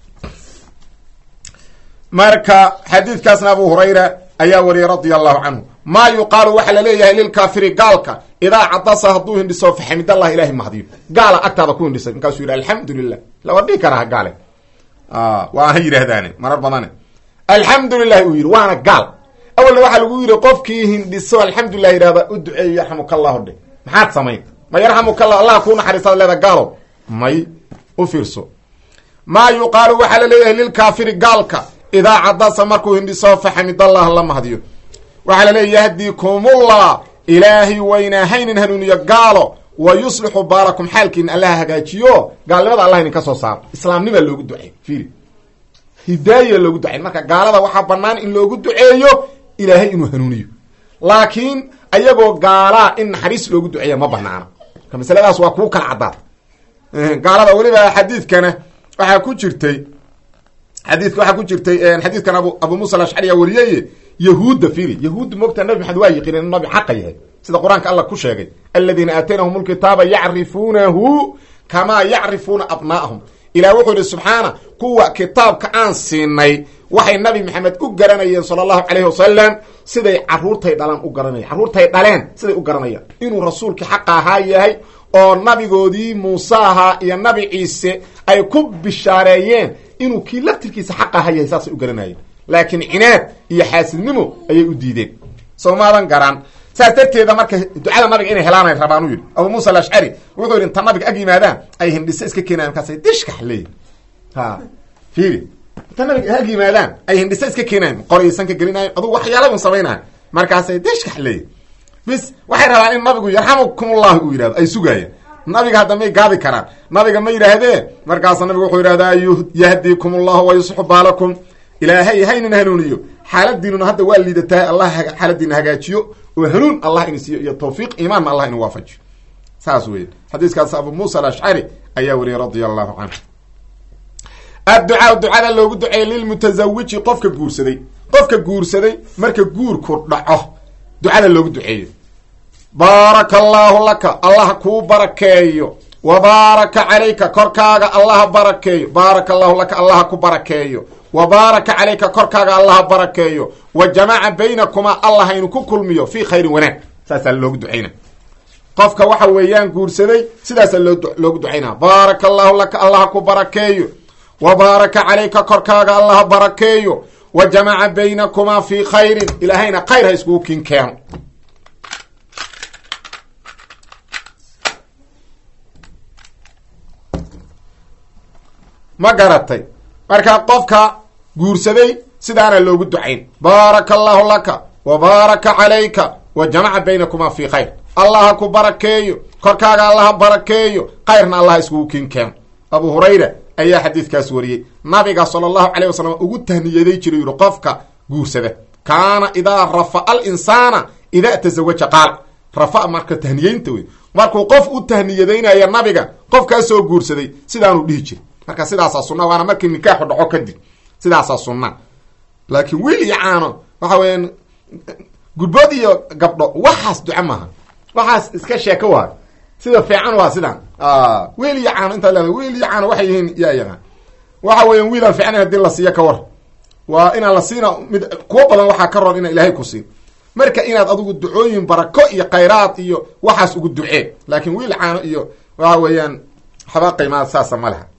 marka xadiidkaasna abu hurayra ayaa wariyay radia allahu canhu maa yuqaalu waxaa laleeyahay lilkaafiri gaalka idaa cadasa hadduu hindhiso faxamidallah ilahay mahdiyo gaala agtaada ku hindhisay markaasuu yidhi alxamdu lilah lawa dhihi karaha gaale waa ha yidhaahdaane marar badane alxamdu lilahi uu yidhi waana gaal awalna waxaa lagu yidhi qofkii hindhiso alxamdulilah yidhahda u duceeyo yarxamuka allahu dhe maxaad samayn ma yarxamuka allah allah kuu naxariistaad leeda gaalo may u fiirso maa yuqaalu waxaa laleeyahay lilkaafiri gaalka idaa cadasa markuu hindhiso faxamidallah la mahdiyo waxaa laleeya yahdiikumullah ilaahay waynahaynin hanuuniyo gaalo wa yuslixu baalakum xaalkiina allaha hagaajiyo gaalnimada allah idinka soo saaro islaamnimaa loogu ducey fiiri hidaaya loogu ducey marka gaalada waxaa banaan in loogu duceeyo ilaahay inuu hanuuniyo laakiin ayagoo gaalaa in naxariis loogu duceeya ma banaana marka masaladaas waa kuu kala caddaad gaalada weliba xadiidkana waxaa ku jirtay xadiidka waxaa ku jirtay xadiidkan abu abu muusa alashcariya wariyeye yahuudda fiiri yahuudda moogtaa nabi maxamed waa yiqiin inu nabi xaqa yahay sida qur-aanka allah ku sheegay aladiina aataynahum lkitaaba yacrifuunahu kamaa yacrifuuna abnaa'ahum ilaah wuxuu yihi subxaana kuwa kitaabka aan siinay waxay nabi maxamed u garanayeen sala allahu calayhi wasalam siday caruurtay dhalaan u garanayan carruurtay dhaleen siday u garanayaan inuu rasuulkii xaqa ahaa yahay oo nabigoodii muuse ahaa iyo nabi ciise ay ku bishaareeyeen inuu kii laftirkiisa xaq ahaa yahay saasay u garanayeen laakiin cinaad iyo xaasidnimo ayay u diideen soo maadan garan saas darteeda marka ducada nabiga inay helaanay rabaan u yidhi abu muusa alashcari wuxuu yidhi inta nabiga ag yimaadaan ay hindhise iska keenayan markaasay dishkax leeyihin ha fiiri inta nabiga ag yimaadaan ay hindhise iska keenayan qoraysan ka gelinayo adugu waxyaalabun samaynayo markaasay dishkax leeyihin bis waxay rabaan in nabigu yarxamukumullah uu yidhahdo ay sugaayaan nabiga hadda may gaadi karaan nabiga ma yidhaahdee markaasa nabigu wuxuu yidhahdaa yahdikum ullahu wa yusxu baalakum ilaahay haynin hanuuniyo xaaladiinuna hadda waa liidatahay allah xaaladiina hagaajiyo oo hanuun allah in siiyo iyo tawfiiq imaanna allah in waafajiyo saas weeye xadiiskaas abu muusa alashcari ayaa wariyay radia allahu canhu adducaa ducada loogu duceeyey lilmutazawiji qofka guursaday qofka guursaday marka guurku dhaco ducada loogu duceeyo baaraka allaahu laka allah kuu barakeeyo wa baaraka calayka korkaaga allaha barakeeyo baaraka allahu laka allaha ku barakeeyo wa baaraka calayka korkaaga allaha barakeeyo wa jamaca baynakumaa allah haynu ku kulmiyo fii khayrin wanaag saasaa loogu ducayna qofka waxa weeyaan guursaday sidaasaa loogu ducaynaa baaraka allahu laka allaha ku barakeeyo wa baaraka calayka korkaaga allaha barakeeyo wa jamaca baynakumaa fii khayrin ilaahayna khayr ha iskugu kin keeno ma garatay marka qofka guursaday sidaana loogu ducayn baaraka allahu laka wa baaraka calayka wa jamaca baynakumaa fii khayr allaha ku barakeeyo korkaaga allaha barakeeyo khayrna allaha iskugu kin keeno abu hurayra ayaa xadiidkaas wariyey nabiga sala allahu caleyh wasalam ugu tahniyaday jiray yuri qofka guursada kaana idaa rafa'a alinsaana idaa tasawaja qaala rafa marka tahniyeynta wey markuu qof u tahniyadaynaya nabiga qofkaasoo guursaday sidaanuu dhihi jiray marka sidaasaa sunna waana markii nikaaxu dhaco kadib sidaasaa sunna laakiin wiil iyo caano waxa weeyaan gudbood iyo gabdho waxaas duco maaha waxaas iska sheeko waa sida fiican waa sidaan wiil iyo caano intaa leeda wiil iyo caano waxay yihiin yaa yaqaan waxa weeyaan wiilaan fiicnayn hadii la siiyo ka war waa inaan la siina mid kuwo badan waxaa ka roon inaa ilaahay ku siin marka inaad adigu ducooyin barako iyo khayraad iyo waxaas ugu ducee laakiin wiil caano iyo waxa weeyaan waxba qiimaad saasa ma leha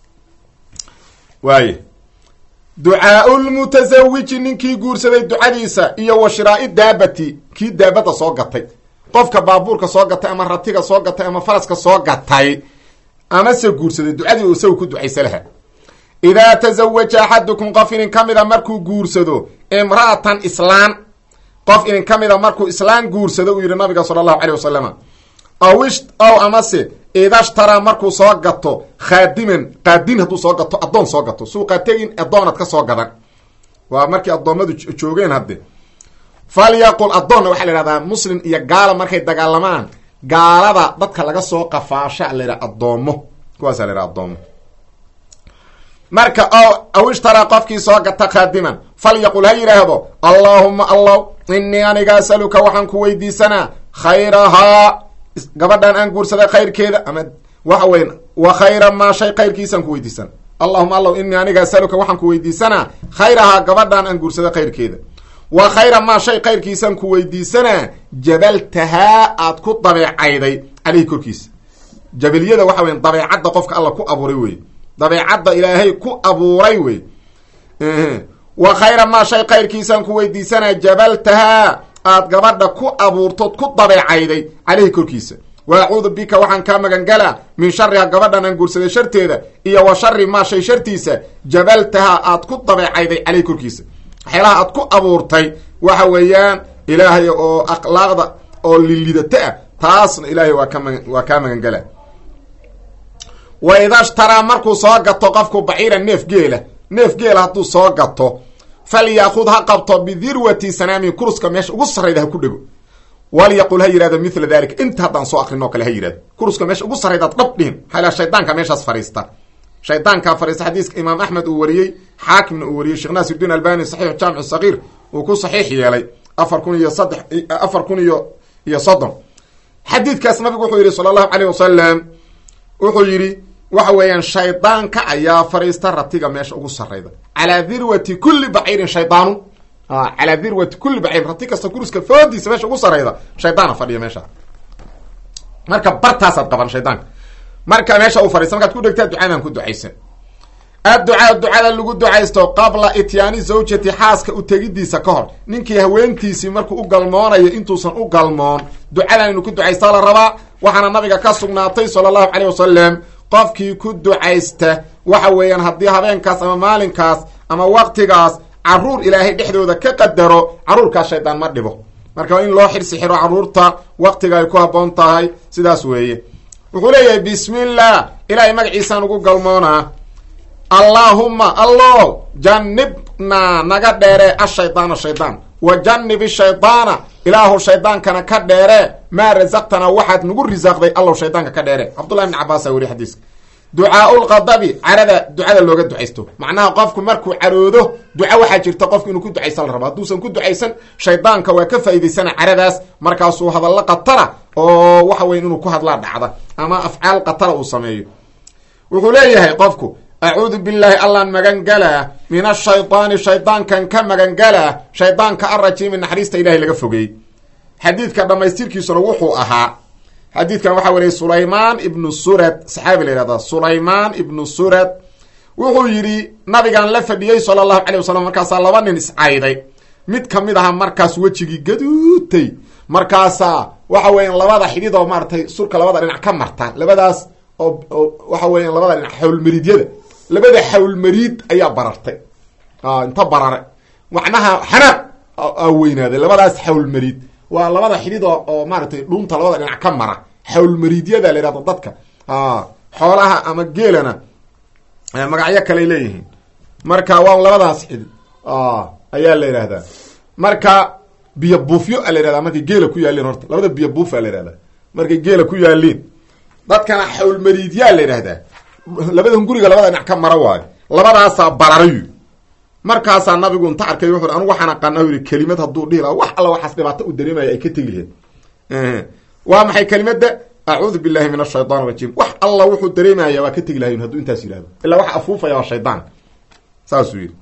waaye ducaau lmutasawiji ninkii guursaday ducadiisa iyo wa shiraai daabati kii daabada soo gatay qofka baabuurka soo gatay ama ratiga soo gatay ama faraska soo gatay amase guursaday ducadii uu isaga ku ducaysa laha idaa tasawaja axadukum qof inin ka mida markuu guursado imra'atan islaan qof inin ka mida markuu islaan guursado uu yihi nabiga sala allahu caleyh wasalam aw ish ow amase idashtaraa markuu soo gato khaadiman qaadin hadduu soo gato addoon soo gato suuqaa tegin addoonad ka soo gadan waa markii addoommadu joogeen hadde falyaqul addoonna waxaa la ihahdaa muslim iyo gaala markay dagaalamaan gaalada dadka laga soo qafaasha la yidhaha addoomo kuwaasa la yhaha addoomo marka o aw ishtaraa qofkii soo gata khaadiman falyaqul ha yidhaahdo allaahuma allaw inii aniga asaluka waxaan ku weydiisanaa khayrahaa gabadhan aan guursaday khayrkeeda ama waxa weyn wa khayra maa shay khayrkiisaan ku weydiisana allahuma allaw inii aniga asaluka waxaan ku weydiisanaa khayrahaa gabadhan aan guursaday khayrkeeda wa khayra maa shay khayrkiisaan ku weydiisanaa jabaltahaa aad ku dabeecayday caleyhi korkiisa jabaliyada waxa weya dabeecadda qofka alla ku abuuray wey dabeecadda ilaahay ku abuuray wey wa khayra maa shay khayrkiisaan ku weydiisanaa jabaltahaa aad gabadha ku abuurtood ku dabeecayday caleyhi korkiisa wa acuudu bika waxaan kaa magangalaa min shariha gabadhan aan guursaday sharteeda iyo wa shari maa shay shartiisa jabaltahaa aad ku dabeecayday caleyhi korkiisa waxyaalaha aad ku abuurtay waxa weeyaan ilaahay oo akhlaaqda oo lilidata ah taasna ilaahay waa ka magan waa kaa magangalaa wa idashtaraa markuu soo gato qofku baciira neef geela neef geela hadduu soo gato falyaakud ha qabto bidirwati sanaami kuruska meesha ugu sarrayda ha ku dhego walyaqul ha yihahdo mila dalika inta haddaan soo akrin oo kale ha yihahdo kuruska meesha ugu sarraydaad dhab dhihin maxaa shaydaanka meeshaas fariista shaydaankaa fariista xadiiska imaam axmed uu wariyey xaakimna uu wariyey sheekh naasirdiin albani saxiix jaamic sagiir uu ku saxiix yeelay afar kun iyo saddex afar kun iyo iyo soddon xadiidkaas nabigu wuxuu yihi sala allahu caleyh wasalam wuxuu yidhi waxa weeyaan shaydaanka ayaa fariista ratiga meesha ugu sarayda calaa dirwati kuli baciirin shaydaanu calaa dirwati kuli baciirin rati kasta kuriska foodiisa meesha ugu sarayda shaydaana fadhiya meesha marka bartaasaad qaban shaydaanka marka meesha uu fadhiista markaad ku dhegtaa ducaadaan ku ducaysan adducaa ducada lagu ducaysto qabla ityaani zawjati xaaska u tegidiisa ka hor ninkii haweentiisii markuu u galmoonayo intuusan u galmoon ducadan inu ku ducaysta la rabaa waxaana nabiga ka sugnaatay sala allahu caleyh wasalam qofkii ku ducaysta waxa weeyaan haddii habeenkaas ama maalinkaas ama waqtigaas caruur ilaahay dhexdooda ka qadaro caruurkaas shaydaan ma dhibo marka in loo xirsi xiro caruurta waqtiga ay ku habboon tahay sidaas weeye wuxuu leeyahay bismillah ilaahay magaciisaan ugu galmoonaa allaahumma allo janibnaa naga dheere ashaydaana shaydaan wa janib shaydaana ilaahu shaydaankana ka dheere maa rasaqtanaa waxaad nagu risaaqday allow shaydaanka ka dheere cabdullahi bni cabaasaa weriy xadiiska ducaau lqadabi carada ducada looga ducaysto macnaha qofku markuu caroodo duca waxaa jirta qofku inuu ku ducaysan la rabo hadduusan ku ducaysan shaydaanka waa ka faa'idaysana caradaas markaasuu hadallo qatara oo waxa weya inuu ku hadlaa dhacda ama afcaal qatara uu sameeyo wuxuu leeyahay qofku acuudu billaahi allaan magangalaa min ashaydaani shaydaankan ka magangalaa shaydaanka arajiimi naxariista ilahay laga fogeey xadiidka dhammaystirkiisuna wuxuu ahaa xadiidkan waxaa wariyay sulaymaan ibnu surad saxaabi la yihahda sulaymaan ibnu surad wuxuu yidhi nabigaan la fadhiyey sala allahu calay wasalam markaasaa laba nin iscayday mid kamid aha markaas wejigii gaduutay markaasaa waxa weeyaan labada xidhid oo maaratay surka labada dhinac ka marta labadaas oo oo waxa weeyaan labada dhinac xawlmariidyada labada xawlmariid ayaa barartay inta barare macnaha xanaaq aa weynaaday labadaas xawlmariid waa labada xidhid oo oo maaratay dhuunta labada dhinac ka mara xawlmariidyada la yihahdo dadka xoolaha ama geelana magacyo kaley leeyihiin marka waa labadaas xidhid ayaa la yihahdaa marka biyo buufyo a la yihahdaa markay geela ku yaaliin horta labada biyo buufa la yihahdaa markay geela ku yaaliin dadkana xawlmariidyaa la yidhahdaa labadan guriga labada dhinac ka mara waayo labadaasaa bararayu markaasaa nabigu inta arkay wuxu anugu waxaan aqaana u yihi kelimad hadduu dhihi laha wax alla waxaas dhibaato u dareemaya ay ka tegi laheed waa maxay kelimada acuudu billahi min ashaytaan rajiim wax alla wuxuu dareemaya waa ka tegi lahayn hadduu intaas yihahdo ilaa waxa afuufaya waa shaydaan saasuu yihi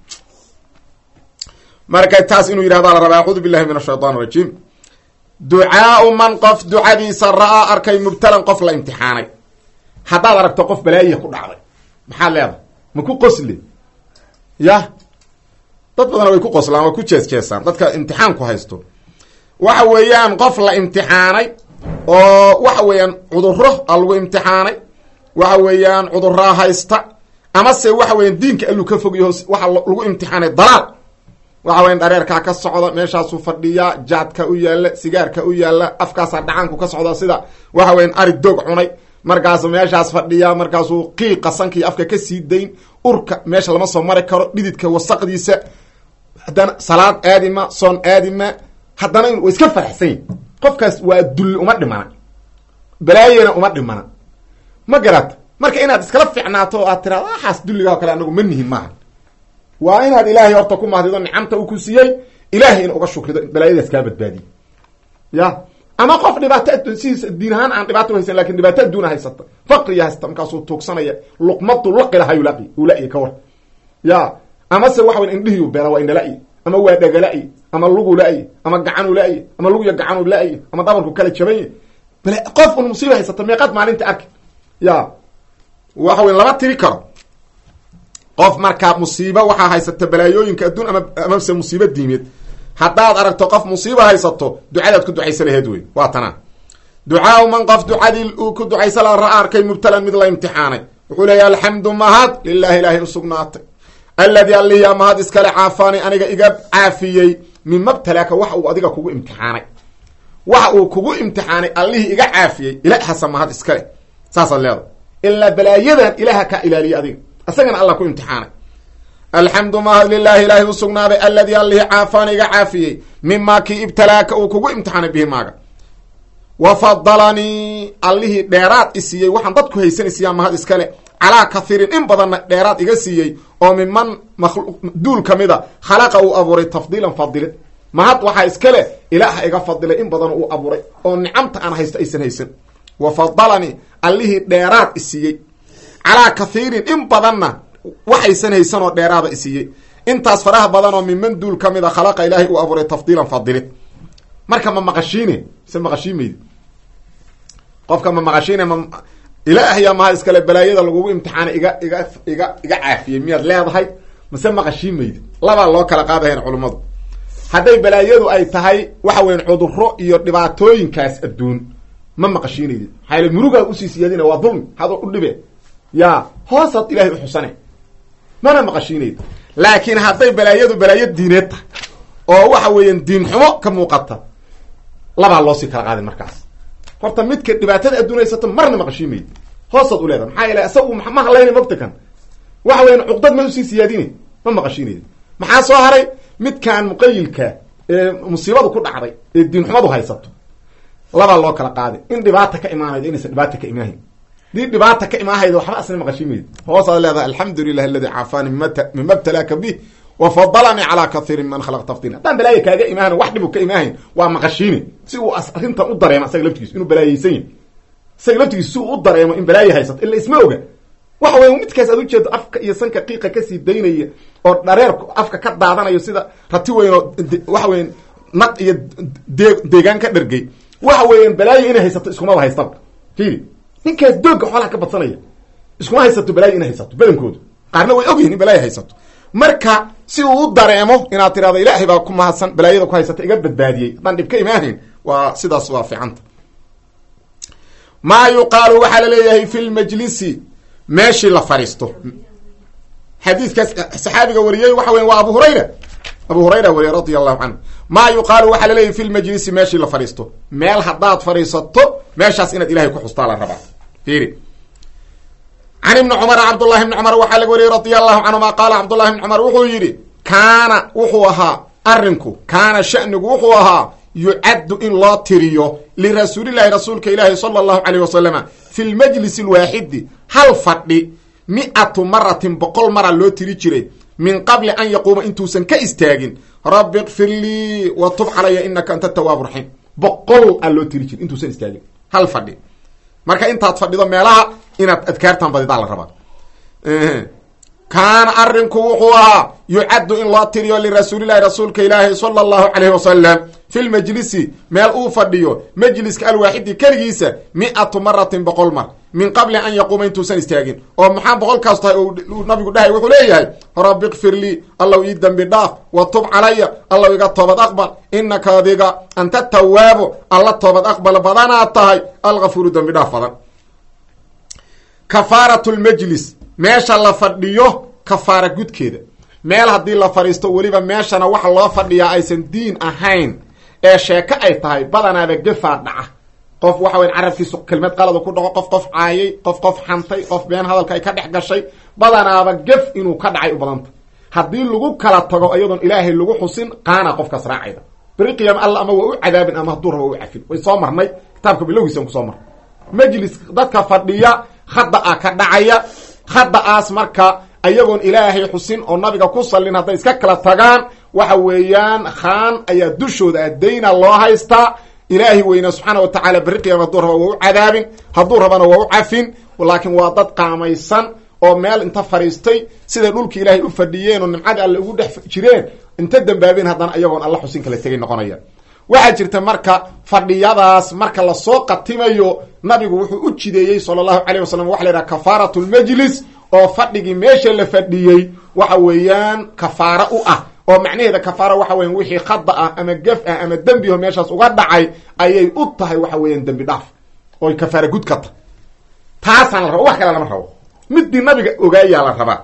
marka taas inuu yidhahda la rabaa acuudu billahi min ashaytaan rajiim ducaau man qof ducadiisa ra-aa arkay mubtalan qof la imtixaanay haddaad aragto qof balaayiha ku dhacday maxaad leedahay ma ku qosli ya dad badana way ku qoslaan way ku jees jeesaan dadka imtixaanku haysto waxa weeyaan qof la imtixaanay oo waxa weeyaan cuduro a lagu imtixaanay waxa weeyaan cuduraa haysta amase waxa weeyaan diinka alluu ka fogyaho waxa lagu imtixaanay dalaal waxa weyan dhareerkaa ka socda meeshaasuu fadhiyaa jaadka u yaalla sigaarka u yaalla afkaasaa dhacaanku ka socda sida waxa weyan arig doog cunay markaasu meeshaas fadhiyaa markaasuu qiiqa sankii afka ka sii dayn urka meesha lama soo mari karo dhididka wasaqdiisa haddana salaad aadima soon aadima haddana wa iska faraxsan yahi qofkaas waa dulli uma dhimana balaayena uma dhimana ma garata marka inaad iskala ficnaato oo aad tiraado waxaas dulliga o kale anagu ma nihin maaha waa inaad ilaahay horta ku mahdido nicamta uu ku siiyey ilaahay in uga shukrido balaayadaas kaa badbaadiye ya ama qof dhibaato sidiisa diin ahaan aan dhibaato haysan lakin dhibaato adduuna haysata faqriya haysta markaasuu tuugsanaya luqmadu laqila hayulai ula-i ka war ya amase waxa wey indhihiu beela waa indhala-i ama waa dhagala-i ama lugu la-i ama gacanu la-i ama lugya gacanu la-i ama dabarku kala jabany bal qof un musiiba haysata meeqaad maalinta arki ya waxa wey lama tiri karo qof markaa musiibo waxaa haysata balaayooyinka adduun ama amase musiibo diimeed haddaad aragto qof musiibo haysato ducadaad ku ducaysa laheed wey waa tanaa ducaau man qof ducadii uu ku ducaysa la ra arkay mubtalan mid la imtixaanay wuxuu leeyahy alxamdu mahad lilahi ilaahay u sugnaatay alladii allihiya mahad iskale caafaani aniga iga caafiyey mima btalaaka waxa uu adiga kugu imtixaanay waxa uu kugu imtixaanay allihii iga caafiyey ilaahasa mahad iskale saasaad leeda ilaa balaayadan ilaaha kaa ilaaliya adiga isagana alla ku imtixaanay alxamdu mahad lilahi ilaahay u sugnaaday alladii allihii caafaani iga caafiyey mimaa kii ibtalaaka uu kugu imtixaanay bihi maaga wa fadalanii allihii dheeraad i siiyey waxaan dadku haysanaysiyaa mahad iskale calaa kathiirin in badanna dheeraad iga siiyey oo miman duul ka mida khalaqa uu abuuray tafdiilan fadilid mahad waxaa iskale ilaaha iga fadilay in badan uu abuuray oo nicamta aan haysto aysan haysan wa fadalanii allihii dheeraad i siiyey calaa kathiirin in badanna waxaysan haysan oo dheeraada isiiyey intaas faraha badan oo minman duul ka mid a khalaqa ilaahay uu abuuray tafdiilan fadilid marka ma maqashiine mise maqashiimaydi qofka ma maqashiine ma ilaahyaa maha iskale balaayada lagugu imtixaana iga iga iga iga caafiyey miyaad leedahay mise maqashiimaydi labaa loo kala qaadahayn culummadu hadday balaayadu ay tahay waxa weyan cuduro iyo dhibaatooyinkaas adduun ma maqashiinaydi maxaa yale murugaa usii siyaadina waa dulmi hadoo u dhibe ya hoosaad ilahay uxusane mana maqashiinaydi laakiin hadday balaayadu balaayo diineed tahay oo waxa weeyaan diin xumo ka muuqata labaa loosii kala qaadin markaas horta midka dhibaatada adduun haysato marna maqashiimaydi hoosaad u leedahay maxaa yeele isagu ma hadlayna mogta kan waxa weyan cuqdad ma usii siyaadine ma maqashiinaydi maxaa soo haray midkaan muqayilka ee musiibadu ku dhacday ee diin xumadu haysato labaa loo kala qaaday in dhibaata ka imaanaydo inaysan dhibaata ka imaahayn dii dhibaata ka imaahaydo waxba asna maqashiimaydi hoosaad leedahay alxamdu lilah aladi caafaani mima btalaaka bih wafadalanii calaa kaiirin man khalaq tafdila haddaan balaaya kaaga imaahan wax dhibu ka imaahayn waa maqashiine si uu arrintan u dareemo asaga laftigiis inuu balaayeysan yahy isaga laftigiis si uu u dareemo in balaayo haysato ila isma oga waxa weya midkaas aad ujeedo afka iyo sanka qiiqa kasii daynaya oo dhareerku afka ka daadanayo sida rati weyn oo waxa weyan naq iyo dee deegaan ka dhargay waxa weeyaan balaayo inay haysato iskumaba haystaba fiiri ninkaas doogga xoolaha ka badsanaya iskuma haysato balaayo inay haysato badankoodu qaarna way ogyihin in balaayo haysato marka si uu u dareemo inaad tirahdo ilaahay baa ku mahadsan balaayada ku haysata iga badbaadiyey haddaan dhib ka imaahayn waa sidaas waa fiicanta maa yuqaalu waxaa la leeyahay fi lmajlisi meeshii la fadhiisto xadiidkaas saxaabiga wariyey waxa weya waa abu hurayra abu hurayra wariye radia allahu canhu maa yuqaalu waxaa laleeyahy fi lmajlisi meeshii la fadhiisto meel haddaad fadhiisato meeshaas inaad ilahay ku xustaa la rabaa fiiri can ibni cumar cabdullahi ibni cumar waxaa laga wariyey radia allahu canhuma qaala cabdullahi ibni cumar wuxuu yidhi kaana wuxuu ahaa arrinku kaana shanigu wuxuu ahaa yucaddu in loo tiriyo lirasuulillahi rasuulka ilaahi sala allahu caleyh wasalama fi lmajlisi alwaaxidi hal fadhi mi-atu maratin boqol mara loo tiri jiray min qabli an yaquuma intuusan ka istaagin rabbi kfir lii wa tub calaya inaka anta tawaabu raxiim boqol aa loo tiri jiray intuusan istaagin hal fadhi marka intaad fadhido meelaha inaad adkaartan badidaa la rabaa kaana arrinku wuxuu ahaa yucaddu in loo tiriyo lirasuulillahi rasuulka ilaahi sala allahu caleyhi wasalam fi lmajlisi meel uu fadhiyo majliska alwaaxidi keligiisa mi-atu maratin boqol mar min qabli an yaquuma intuusan istaagin oo maxaa boqolkaas tahay uu nabigu dhahay wuxuu leeyahay rabbi kfir lii allow ii dembi dhaaf wa tub calaya allow iga toobad aqbal inaka adiga anta tawaabo alla toobad aqbal badanaad tahay algafuuru dembi dhaaf badan kafaarat lmajlis meesha la fadhiyo kafaara gudkeeda meel haddii la fadhiisto weliba meeshana waxa loo fadhiyaa aysan diin ahayn ee sheeko ay tahay badanaaba gefaa dhaca qof waxa weya carabkiisu kelmad qalada ku dhaco qof qof caayay qof qof xantay qof been hadalka ay ka dhex gashay badanaaba gef inuu ka dhacay u badanta haddii lagu kala tago iyadoon ilaahay lagu xusin qaana qofkaas raacayda beri qiyaama alla ama waa u cadaabin ama hadduu raba u cafin way soo marnay kitaabka bilowgiisan kusoo marnay majlis dadka fadhiya khada a ka dhacaya khada-aas marka ayagoon ilaahay xusin oo nabiga ku sallin hadday iska kala tagaan waxa weeyaan khaan ayaa dushooda addayna loo haystaa ilaahay weyna subxaana wa tacaala berri qiyaama hadduu raba waa u cadaabin hadduu rabana waa u cafin laakiin waa dad qaamaysan oo meel inta fadhiistay siday dhulki ilaahay u fadhiyeen oo nimcadii alle ugu dhex jireen inta dambaabeen haddana ayagoon alla xusin kala tegay noqonaya waxaa jirta marka fadhiyadaas marka lasoo qatimayo nabigu wuxuu u jideeyey sala allahu calayh wasalam waxa la yidhaha kafaarat lmajlis oo fadhigii meesha la fadhiyey waxa weeyaan kafaaro u ah oo macnaheeda kafaara waxa weyan wixii khada ah ama gef ah ama dembiho meeshaas uga dhacay ayay u tahay waxa weeyaan dembi dhaaf oy kafaara gud ka tahay taasaan la raba wax kale lama rabo midii nabiga ogaayaa la rabaa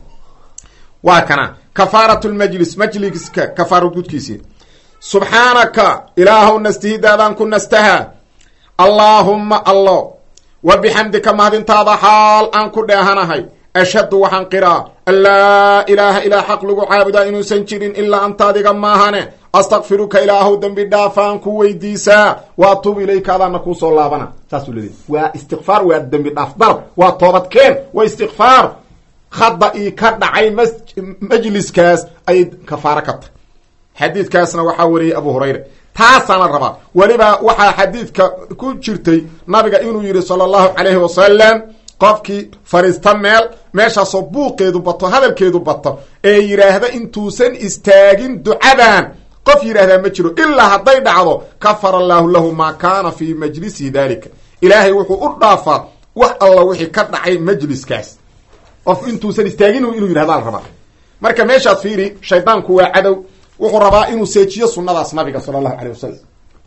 waa kana kafaarat lmajlis majliska kafaaro gudkiisii subxaanaka ilaahow nastihidaadaan ku nastaha allaahumma allo wa bixamdika mahadintaada xaal aan ku dheehanahay ashhadu waxaan qiraa an laa ilaaha ilaa xaq lagu caabudaa inuusan jirin ilaa anta adiga maahane astakfiruka ilaahow dembi dhaafaan ku weydiisaa wa atuubu ilayka adaana kuusoo laabana saasuu leeday waa istikfaar waa dembi dhaaf dalab waa toobadkeen waa istikfaar khada ii ka dhacay m majliskaas ayay kafaaro ka tahy xadiidkaasna waxaa wariyey abu hurayra taasaana rabaa weliba waxaa xadiidka ku jirtay nabiga inuu yihi sala allahu calayhi wasalam qofkii fariista meel meeshaasoo buuqeedu bato hadalkeedu bato ee yidhaahda intuusan istaagin ducadan qof yidhaahdaa ma jiro ilaa hadday dhacdo kafara allaahu lahu maa kaana fii majlisihi daalika ilaahay wuxuu u dhaafaa wax alla wixii ka dhacay majliskaas qof intuusan istaagin inuu yidhahda la rabaa marka meeshaad fiiri shaydaanku waa cadow wuxuu rabaa inuu seejiyo sunnadaas nabiga sala allahu calay wasalam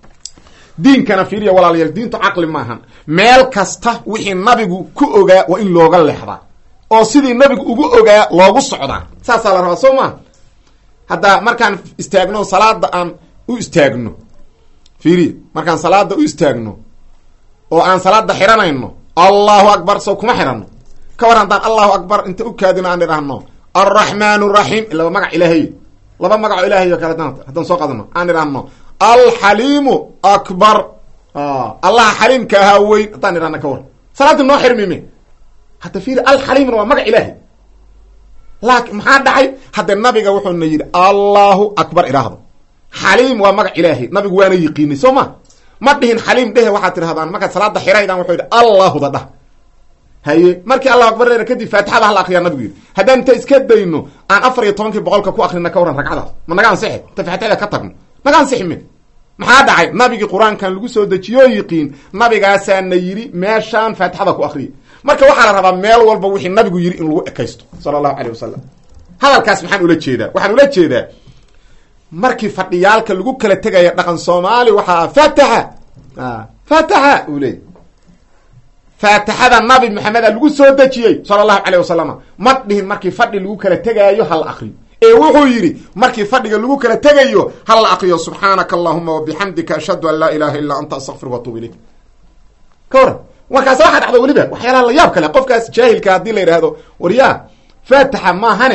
diinkana fiiriya walaalayaal diintu caqli maahan meel kasta wixii nabigu ku ogaa waa in looga leexdaa oo sidii nabigu ugu ogaa loogu socdaa saasaa la rabaa soo maa hadda markaan istaagno salaada aan u istaagno fiiriya markaan salaada u istaagno oo aan salaada xiranayno allahu akbar soo kuma xidhano ka war haddaan allahu akbar inta u kaadino aan idhaahno alraxmaan raxiim laba magac ilaahay laba magaco ilahay o kale haddaan soo qadano aan idhaahno alxaliimu akbar allaha xaliimka ahaa weyn haddaan idhahna ka war salaadii noo xirmime hadda fiiri alxaliimna waa magac ilaahay laakin maxaa dhacay hadda nabiga wuxuuna yidhi allahu akbar idhaahdo xaliim waa magac ilaahay nabigu waana yiqiinay soo ma ma dhihin xaliim dhehe waxaad tidhahdaan markaad salaada xiraydaan wuxuu yidhi allahuda dhah haye markii allahu akbar dheer kadib faatixada hala akriyaa nabigu yidhi haddaan inta iska dayno aan afar iyo tobankii boqolka ku akrina ka waran ragcadaas ma naga ansixi inta faatixada ka tagno naga ansixi min maxaa dhacay nabigii qur-aankan lagu soo dejiyo yiqiin nabigaasaana yidhi meeshaan faatixada ku akriya marka waxaa la rabaa meel walba wixii nabigu yidhi in lagu ekaysto sala allahu caleyh wasalam hadalkaas maxaan ula jeedaa waxaan ula jeedaa markii fadhiyaalka lagu kala tegaya dhaqan soomaali waxaa fataxa fataxa uu leey faatixada nabi maxameda lagu soo dejiyey sala allahu caleyh wasalama ma dhihin markii fadhi lagu kala tegaayo hala akriyo ee wuxuu yidhi markii fadhiga lagu kala tegayo hala akriyo subxaanaka allahuma wabixamdika ashhadu an laa ilaha illa anta astaqfir watuub ilayk ka waran markaas waxaa dhacda weliba waxyaalaha la yaab kale qofkaas jaahilka haddii la yidhaahdo waryaa faatixa maahane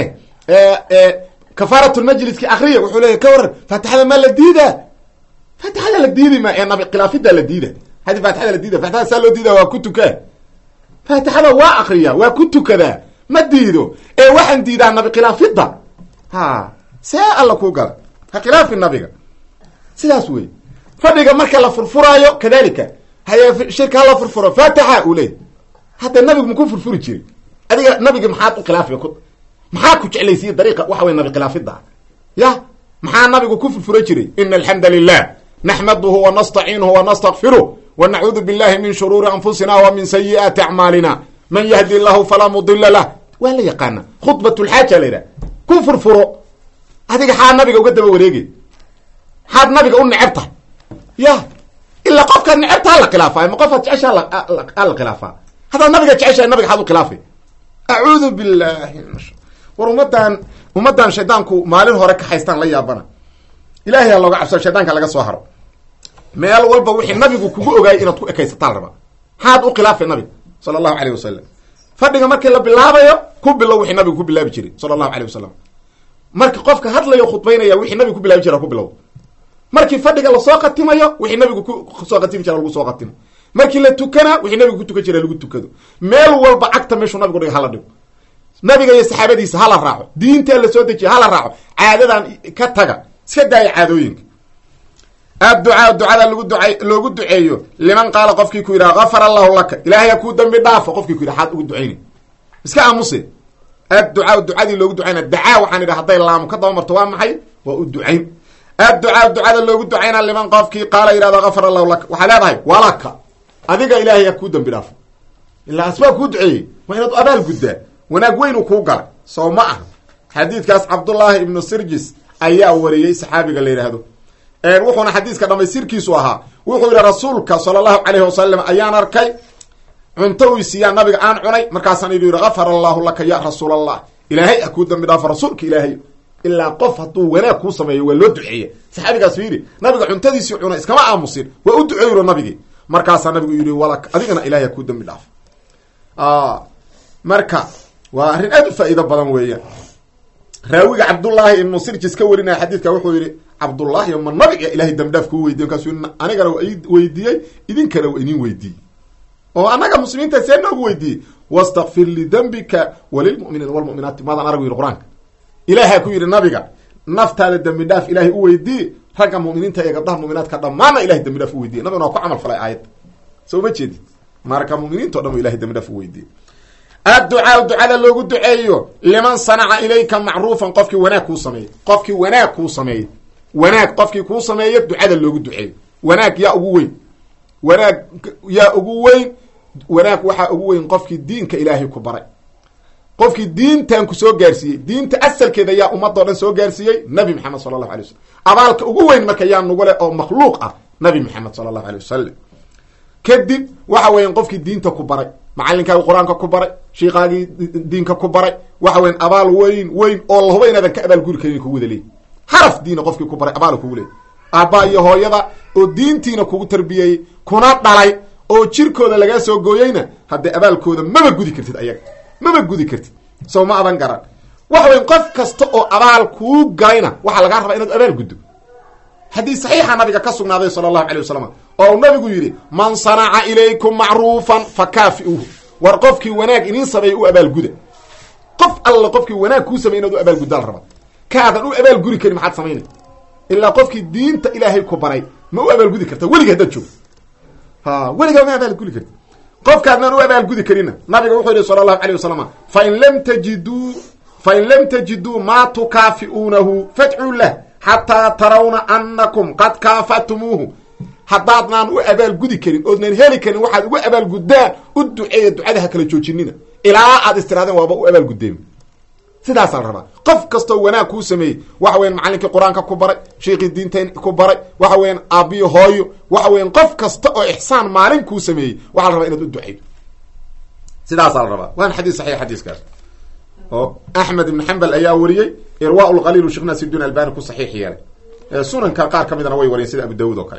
kafaaratulmajliski akriya wuxuu leeya ka waran faatixada maa la diidaa faatixada la diidi ma ee nabi khilaafida la diida hadi faatixada la diida faatixada saa loo diida waa ku tukaa faatixada waa akriya waa ku tukadaa ma diido ee waxaan diidaa nabi khilaafida ha see alla kuu gala ha khilaafi nabiga sidaas wey fadhiga marka la furfuraayo kadalika haye shirka hala furfuro faatixa uu leey hadda nabigu maku furfuri jiray adiga nabiga maxaad u khilaafi ku maxaa ku jeclaysiiye dariiqa waxa wey nabi khilaafida ya maxaa nabigu ku furfura jiray ina alxamda lilah naxmaduhu wanastaciinuhu wanastakfiruh wanacuudu billahi min shuruuri anfusina wa min sayi'aati acmaalina man yahdi llahu falaa mudila lah waa la yaqaana khudbat lxaaja la yidhaha ku furfuro adiga xaa nabiga uga daba wareegay maxaad nabiga u neceb tahay ya ilaa qofkaad necebta hala khilaafay ma qofaad jecesha ala khilaafaa haddaad nabiga jeceshahay nabiga xaad u khilaafay acuudu billahi war ummadan ummaddan shaydaanku maalin hore ka haystaan la yaabana ilahay ha looga cabsado shaydaanka laga soo haro meel walba wixii nabigu kugu ogaayay inaad ku ekaysataa la rabaa maxaad u khilaafay nabiga sala allahu aleyh wasalam fadhiga markii la bilaabayo ku bilow wixii nabigu ku bilaabi jiray sala allahu aleyh wasalam marka qofka hadlayo khudbaynaya wixii nabigu ku bilaabi jira ku bilow markii fadhiga lasoo khatimayo wixii nabigu kusoo khatimi jira lagu soo khatimo markii la tukana wixii nabigu ku tukan jira lagu tukado meel walba cagta meeshuu nabigu dhiga hala dhigo nabiga iyo saxaabadiisa hala raaco diintaa la soo dejiya hala raaco caadadan ka taga iska daaya caadooyinka adducaa ducada lagu duay loogu duceeyo liman qaala qofkii ku yidhaha gafar allahu laka ilaahay ha kuu dambi dhaafo qofkii ku yidhaha xaad ugu ducayna iska aamuse adducaa ducadii loogu ducayna dacaa waxaan idhaha hadday laamu ka daba marto waa maxay waa u ducayn adducaa ducada loogu ducayna liman qofkii qaala yidhahdo gafar allahu laka waxaa leedahay walaka adiga ilaahay ha kuu dambi dhaafo ilaa asbaa kuu duceeyey waa inaad abaal guddaa wanaag weyn uu kuu galay soo ma aha xadiidkaas cabdullaahi ibnu sirjis ayaa wariyey saxaabiga la yidhaahdo wuxuuna xadiiska dhamaystirkiisu ahaa wuxuu yihi rasuulka sala allahu calayhi wasalam ayaan arkay cunto uu siiyaan nabiga aan cunay markaasaan idhi yihi gafar allahu laka ya rasuul allah ilaahay ha kuu dambi dhaafo rasuulka ilaahay ilaa qof hadduu wanaag kuu sameeyo waa loo duceeya saxaabigaas fiiri nabiga cuntadiisii cunay iskama aamusin waa u duceeyro nabigii markaasaa nabigu yihi walak adigana ilahay ha kuu dambi dhaafo marka waa arrin aad u faa'iido badan weeyaan raawiga cabdullaahi ibnu sirjis ka warinaya xadiidka wuxuu yihi cabdullaahi ma nabiga ilahay dambidhaaf kuu weydiye markaasuu anigana waa ii weydiiyey idinkana waa idin weydiiyey oo annaga muslimiinta see noogu weydiiyey wastakfir lidembika walilmuminiina walmuminaati maadaan arag yidhi qur-aanka ilaahaa ku yidhi nabiga naftaada dembi dhaaf ilaahay u weydiiye ragga muminiinta iyo gabdhaha muminaadka dhammaanna ilahay dembi dhaaf u weydiye nabigana waa ku camal falay aayadda soo ma jeedid marka muminiinto dhan u ilahay dembi dhaaf u weydiiyey adducaau ducada loogu duceeyo liman sanaca ilayka macruufan qofkii wanaag kuu sameeyey qofkii wanaag kuu sameeyey wanaag qofkii kuu sameeyo ducada loogu duceeyo wanaag yaa ugu weyn wanaag yaa ugu weyn wanaag waxaa ugu weyn qofkii diinka ilaahay ku baray qofkii diintan ku soo gaarsiiyey diinta asalkeeda yaa ummadoo dhan soo gaarsiiyey nabi maxamed sala allahu alay wasalam abaalka ugu weyn marka yaa nugu leh oo makhluuq ah nabi maxamed sala allahu alay wasalam kadib waxa weyan qofkii diinta ku baray macalinkaagi qur-aanka ku baray shiikaagii diinka ku baray waxa weyan abaal weyn weyn oo la huba inaadan ka abaal guri karin kugu wada leey xaraf diina qofkii ku baray abaal kugu leey aabba iyo hooyada oo diintiina kugu tarbiyeeyey kuna dhalay oo jirkooda lagaa soo gooyeyna haddee abaalkooda maba gudi kartid ayaga maba gudi kartid soo ma adan garan waxa weyan qof kasta oo abaal kuu galayna waxaa lagaa rabaa inaad abaal guddo xadiis saxiixa nabiga ka sugnaaday sala allahu alay wasalam oo uu nabigu yidhi man sanaca ilaykum macruufan fa kaafiuuhu war qofkii wanaag idiin sameeya u abaalguda qof alla qofkii wanaag kuu samey inaad u abaalguddaal raba kaadan u abaalguri karin maxaad samaynay ilaa qofkii diinta ilaahay ku baray ma u abaalgudi karta weliga haddaad joogto ha weligaa ma abaalgudi karti qofkaadnaan u abaalgudi karina nabiga wuxuu yihi sala allahu alay wasalam fain lam tajiduu fain lam tajiduu maa tukaafi'uunahu fadcuu lah xataa tarawna anakum qad kaafatumuuhu haddaadnaan u abaalgudi karin oodnan heli karin waxaad ugu abaalguddaan u duceeya ducada ha kala joojinina ilaa aad istiraadeen waaba u abaalguddeen sidaasaa la rabaa qof kastoo wanaag kuu sameeyey waxa weyan macalinkii qur-aanka ku baray sheikii diinta ku baray waxa weyan aabbiyo hooyo waxa weyan qof kasta oo ixsaan maalin kuu sameeyey waxaa la rabaa inaad u duceydo sidaasaa la rabaa waana xadiis saxiix xadiiskaas oo axmed ibn xambal ayaa wariyey irwa lqaliil sheekh naasirdiin albani ku saxiix yeelay sunanka qaar ka midana way wariyen sida abu daawud oo kale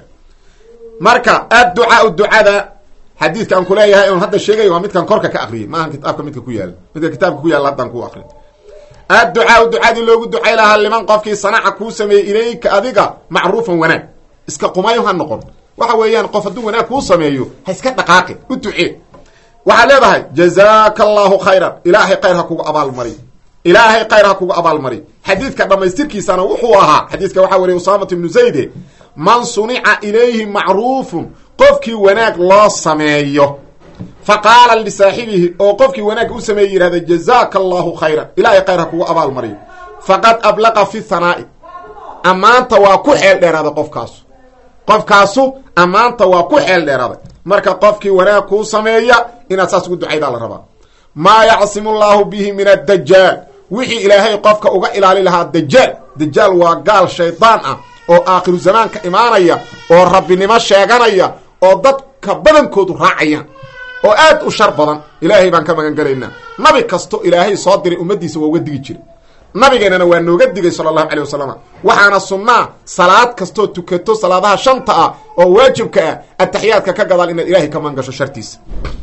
marka adducaau ducada xadiidka aan kuleeyahay on hadda sheegay waa midkan korka ka akriyay maahan kitaabka midka ku yaala midka kitaabka ku yaala haddaan ku akri adducaau ducadii loogu ducay lahaa liman qofkii sanaca kuu sameeyey ilayka adiga macruufan wanaag iska qumayo ha noqon waxa weeyaan qof hadduu wanaag kuu sameeyo ha iska dhaqaaqi u ducee waxaad leedahay jazaaka allahu khayran ilaahay khayr ha kugu abaalmari ilaahay khayr ha kugu abaalmari xadiidka dhammaystirkiisana wuxuu ahaa xadiiska waxaa wariyay usaamat ibnu zayde man sunica ilayhi macruufun qofkii wanaag loo sameeyo fa qaala lisaaxibihi oo qofkii wanaag u sameeyey yihahda jazaaka allahu khayran ilaahay khayr ha kugu abaalmariyo faqad ablaqa fi hanaa'i ammaanta waa ku xeel dheeraaday qofkaasu qofkaasu ammaanta waa ku xeel dheeraaday marka qofkii wanaag kuu sameeya inaad saas ugu ducaydaa la rabaa maa yacsimu llaahu bihi min addajaal wixii ilaahay qofka uga ilaali lahaa dajaal dajaal waa gaal shaydaan ah oo aakhiru zamaanka imaanaya oo rabbinimo sheeganaya oo dadka badankoodu raacayaan oo aad u shar badan ilaahay baan ka magan gelaynaa nabi kasto ilaahay soo diray ummaddiisa waa uga digi jiray nabigeennana waa nooga digay sala allahu calay wasalam waxaana sunnaa salaad kastoo tukato salaadaha shanta ah oo waajibka ah ataxiyaadka ka gadaal inaad ilaahay ka magan gasho shartiisa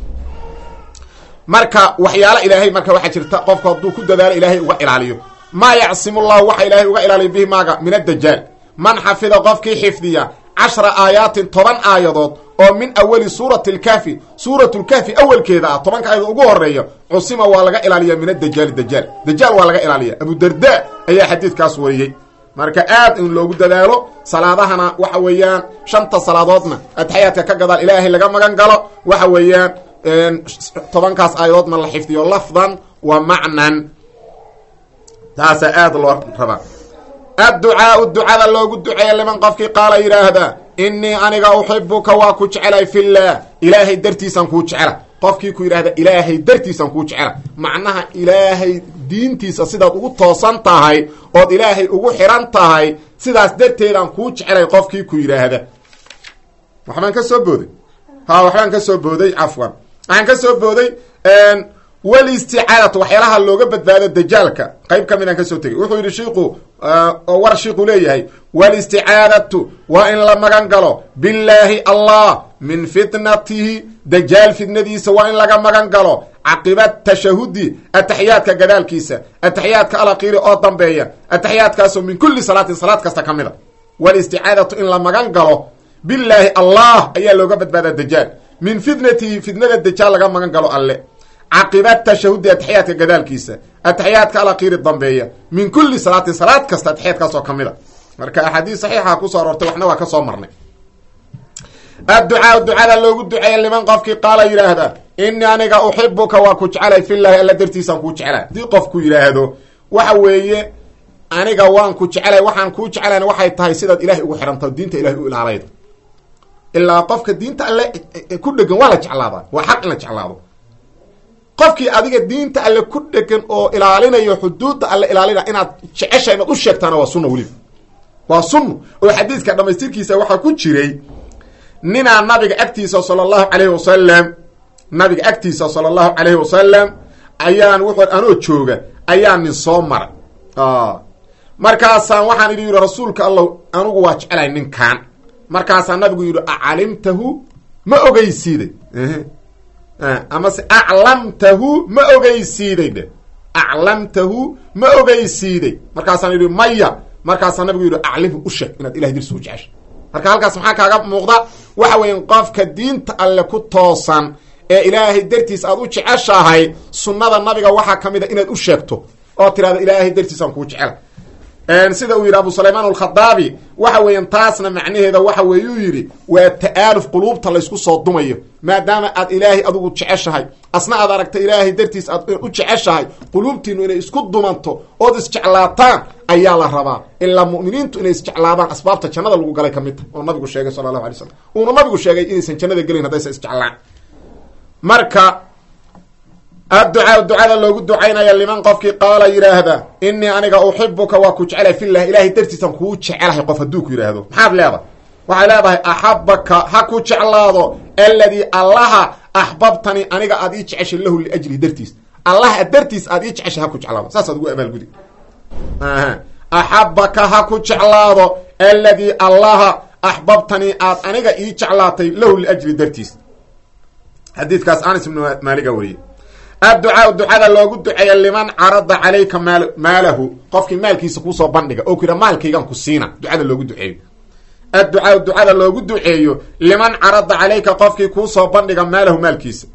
marka waxyaala ilaahay marka waxaa jirta qofku hadduu ku dadaalo ilaahay uga ilaaliyo maa yacsimu llahu waxa ilaahay uga ilaaliyo bihi maaga min addajaal man xafida qofkii xifdiya cashra aayaatin toban aayadood oo min awali suurati lkahfi suuratu lkahfi awelkeeda ah tobanka aayadood ugu horeeya cusima waa laga ilaaliya min adajaali dajaal dajaal waa laga ilaaliya abudarda ayaa xadiidkaas wariyey marka aad in loogu dadaalo salaadahana waxa weeyaan shanta salaadoodna ataxiyaadka ka gadaal ilaahay laga magan galo waxa weeyaan tobankaas aayadoodna la xifdiyo lafdan wa macnan taasaa aada loo rabaa adducaau ducada loogu duceeya liman qofkii qaala yidhaahda innii aniga uxibuka waa ku jecelay fillaah ilaahay dartiisaan kuu jecela qofkii ku yidhahda ilaahay dartiisaan kuu jecela macnaha ilaahay diintiisa sidaad ugu toosan tahay ood ilaahay ugu xiran tahay sidaas darteedaan kuu jecelay qofkii ku yidhaahda waxbaan ka soo booday ha waxbaan ka soo booday cafwan waxaan ka soo booday walisticaadatu waxyaalaha looga badbaado dajaalka qayb ka midaan kasoo tegay wuxuu yidhi shiiku oo war shiiku leeyahay walisticaadatu waa in la magan galo billaahi allah min fitnatihi dajaal fitnadiisa waa in laga magan galo caqiba tashahudi ataxiyaadka gadaalkiisa ataxiyaadka alakiiri oo dambeeya ataxiyaadkaasoo min kulli salaatin salaad kasta ka mid a walisticaadatu in la magan galo billaahi allah ayaa looga badbaadaa dajaal min fitnatihi fitnada dajaal laga magan galo alle caqiba tashahudi ataxiyaadka gadaalkiisa ataxiyaadka alakiiri dambeeya min kulli salaatin salaad kasta ataxiyaadkaas oo ka mid a marka axaadiis saxiixa kusoo aroortay waxna waa ka soo marnay adducaa ducada loogu duceeya liman qofkii qaala yidhaahda inii aniga uxibuka waa ku jeclay filaahi alla dartiisaan kuu jeclay haddii qofku yidhaahdo waxa weeye aniga waan ku jeclay waxaan kuu jeclayn waxay tahay sidaad ilahay ugu xidhanto diinta ilahay u ilaalayd ilaa qofka diinta alle ku dhegan waa la jeclaadaa waa xaq in la jeclaado qofkii adiga diinta alle ku dhegan oo ilaalinayo xuduudda alle ilaalinaya inaad jecesha inaad u sheegtaana waa sunna weliba waa sunna oo xadiiska dhamaystirkiisa waxaa ku jiray ninaa nabiga agtiisa sala allahu calayhi wasalam nabiga agtiisa sala allahu calayhi wasalam ayaan wuxuu anoo jooga ayaa nin soo maray markaasaan waxaan idhi yidhi rasuulka allah anigu waa jecelahay ninkan markaasaa nabigu yidhi acalimtahu ma ogeysiiday amase aclamtahu ma ogeysiiday dhe aclamtahu ma ogeysiiday markaasaan yidhi maya markaasaa nabigu yidhi aclimhu u sheeg inaad ilahay dirsi u jecesha marka halkaas maxaa kaaga muuqda waxa weya qofka diinta alle ku toosan ee ilaahay dartiis aad u jeceshahay sunnada nabiga waxaa ka mid a inaad u sheegto oo tirahdo ilaahay dartiisaan kuu jecela sida uu yidhi abu sulaymaan alkhadaabi waxa weeyaan taasna macnaheeda waxa weeyuu yidhi waa ta'aaluf quluubta laysku soo dumayo maadaama aad ilaahay adigu jeceshahay asna aad aragta ilaahay dartiis aad u jeceshahay quluubtiinu inay isku dumanto ood isjeclaataan ayaa la rabaa ilaa mu'miniintu inay isjeclaadaan asbaabta jannada lagu galay ka mid tahay oo nabigu sheegay sala allahu alay slam uuna nabigu sheegay inaysan jannada gelayn haddaysan isjeclaan marka adducaa ducada loogu ducaynaya liman qofkii qaala yidhaahda inii aniga uxibuka waa ku jecelahay filah ilahay dartiisan kuu jecelahay qof hadduu ku yidhaahdo maxaad leedahay waxay leedahay axabaka ha ku jeclaado alladii allaha axbabtanii aniga aad ii jeceshay lahu liajlihi dartiis allaha dartiis aad ii jeceshay ha ku jeclaado saasaad ugu abaalgudi axabaka ha ku jeclaado alladii allaha axbabtanii aad aniga ii jeclaatay lahu liajli dartiis xadiidkaas anas ibnu maaliga weriye adducaa ducada loogu duceeya liman carada calayka maal maalahu qofkii maalkiisa kuusoo bandhiga oo ku yidha maalkaygan ku siina ducada loogu duceeyo adducaa ducada loogu duceeyo liman carada calayka qofkii kuusoo bandhiga maalahu maalkiisa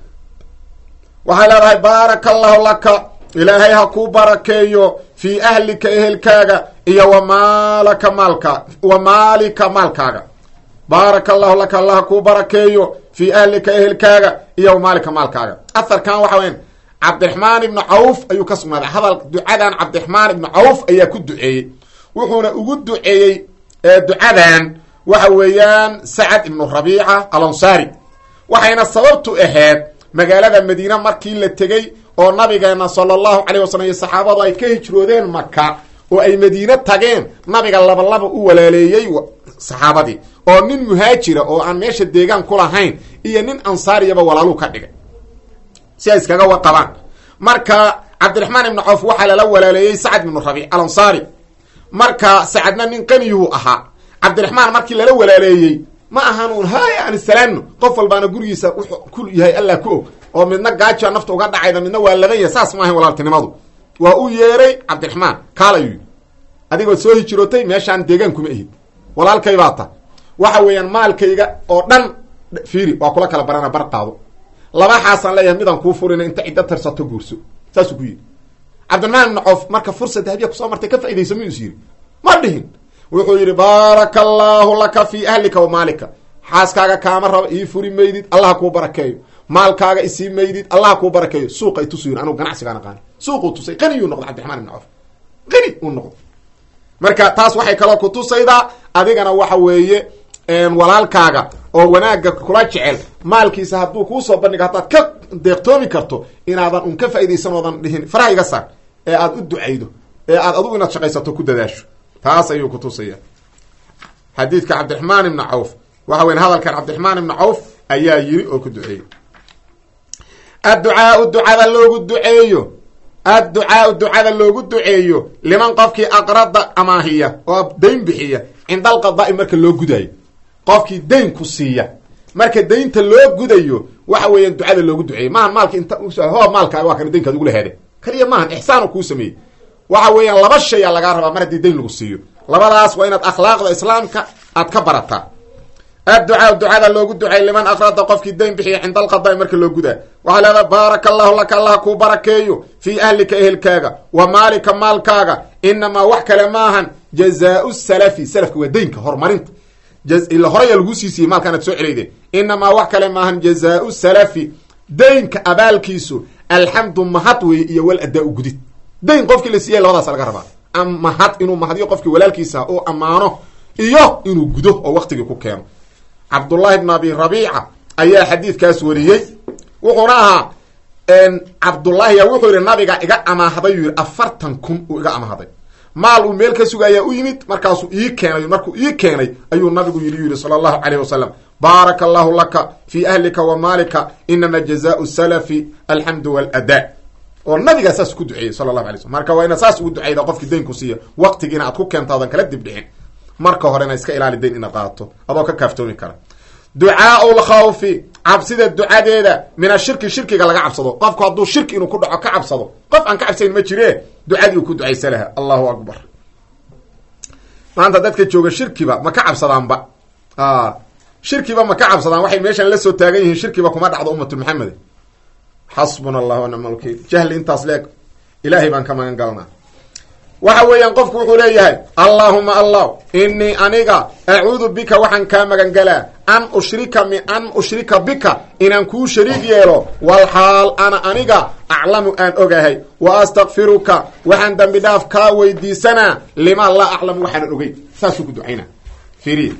waxay leedahay baaraka allahu laka ilaahay ha kuu barakeeyo fii ahlika ehelkaaga iyo wa maalaka maalka wa maalika maalkaaga baaraka allahu laka allah ha kuu barakeeyo fii ahlika ehelkaaga iyo wa maalika maalkaaga aharkan waxa weyan cabdiraxmaan ibnu cawf ayuu ka sugnaaday hadal ducadan cabdiraxmaan ibnu cawf ayaa ku duceeyey wuxuuna ugu duceeyey ducadan waxa weeyaan sacad ibnu rabiica alansaari waxayna sababtu ahayd magaalada madiine markii la tegey oo nabigeena sala allahu calayh wasalam iyo saxaabadu ay ka hijroodeen maka oo ay madiine tageen nabiga labalaba u walaaleeyey saxaabadii oo nin muhaajira oo aan meesha deegaan ku lahayn iyo nin ansaariyaba walaaluu ka dhigay si ay iskaga waqabaan marka cabdiraxmaan ibnu cawf waxaa lala walaaleeyey sacad ibnu rabiic alansaari marka sacadna nin qaniyuhu ahaa cabdiraxmaan markii lala walaaleeyey ma ahan uun hay aan isalaano qof walbaana gurigiisa wuxuu ku yahay allah ku og oo midna gaajaa nafta uga dhacayda midna waa ladan yahay saas ma ahayn walaaltinimadu waa u yeeray cabdiraxmaan kaal ayuu yidhi adigoo soo hijirootay meeshaan deegaan kuma ihid walaalkay baa ta waxa weeyaan maalkayga oo dhan fiiri waa kula kala barana bar qaado labaxaasaan leeyahay midaan kuu furina inta ciddo tarsato guurso saasuu ku yidhi cabdiraxmaan ibnu coof marka fursad dahabiya kusoo martay ka fa'idaysa miyuu is yidhi ma dhihin wuxuu yidhi baaraka allaahu laka fii ahlika wa maalika xaaskaaga kaama raba ii furi maydid allaha kuu barakeeyo maalkaaga isii maydid allaha kuu barakeeyo suuqa itusu yiri anugu ganacsigaan aqaani suuquu tusay qaniyuu noqday cabdiraxmaan ibnu coof qani uu noqday marka taas waxay kaloo kutusaydaa adigana waxa weeye walaalkaaga oo wanaagga kula jecel maalkiisa hadduu kuusoo bandhigo haddaad ka deeqtoomi karto inaadan un ka faaidaysan oodan dhihin faraha iga saar ee aad u ducaydo ee aad adugu inaad shaqaysato ku dadaasho taas ayuu kutusaya xadiidka cabdiraxmaan ibni cawf waxa weya hadalkan cabdiraxmaan ibni cawf ayaa yiri oo ku duceeyey adducaau ducada loogu duceeyo adducaau ducada loogu duceeyo liman qofkii aqrada amaahiya oo dayn bixiya cinda alqadaai marka loo gudayo qofkii dayn ku siiya marka daynta loo gudayo waxa weeyaan ducada loogu duceeyey maahan maalka inta ho maalkaaga waa kana daynkaad ugula heede kaliya maahan ixsaan kuu sameeyey waxa weeyaan laba shay a lagaa rabaa mar haddii dayn lagu siiyo labadaas waa inaad akhlaaqda islaamka aad ka barataa adducaa ducada loogu duceey liman aqrada qofkii dayn bixiya cinda alqadaai marka loo gudaa waxaa leedaha baaraka allahu laka allah kuu barakeeyo fii ahlika ehelkaaga wa maalika maalkaaga inamaa wax kale maahan jazaau salafi salafka waa daynka horumarinta ila horaya laguu siisiyey maalka inaad soo celayde inamaa wax kale maahan jazaau salafi daynka abaalkiisu alxamdu mahad weeye iyo wal adaa u gudid dayn qofkii la siiyay labadaas laga rabaa am mahad inuu mahadiyo qofkii walaalkiisa oo ammaano iyo inuu gudo oo waktigii ku keeno cabdullahi bn abi rabiica ayaa xadiidkaas wariyey wuxuuna ahaa cabdullaahiya wuxuu yihi nabiga iga amaahday yuu yihi afartan kun uu iga amahday maal uu meel ka sugayaa u yimid markaasuu ii keenay markuu ii keenay ayuu nabigu yidhi yihi sala allahu calayh wasalam baaraka allahu laka fii ahlika wa maalika inama jazaau salafi alxamdu waladaa oo nabigaa saas ku duceeyey sala allahu alay slm marka waa inaad saas ugu duceyda qofkii daynku siiya waqtigiina aad ku keento adan kala dibdhicin marka horena iska ilaali dayn inaad qaato adoo ka kaaftoomi kara ducaau lkhawfi cabsida ducadeeda min ashirki shirkiga laga cabsado qofku hadduu shirki inuu ku dhaco ka cabsado qof aan ka cabsayn ma jire ducadii uu ku ducaysa laha allahu akbar maanta dadka jooga shirkiba ma ka cabsadaanba shirkiba ma ka cabsadaan waxay meeshan la soo taagan yihiin shirkiba kuma dhacdo ummatu maxamed xasbuna allah wanacma lwakiil jahli intaas leeg ilaahay baan ka magan galnaa waxa weeyaan qofku wuxuu leeyahay allaahuma allah inii aniga acuudu bika waxaan kaa magan galaa an ushrika mi an ushrika bika inaan kuu shariig yeelo walxaal ana aniga aclamu aan ogahay wa astakfiruka waxaan dambi dhaaf kaa weydiisanaa lima laa aclamu waxaanan ogeyn saasuu ku ducaynaa firi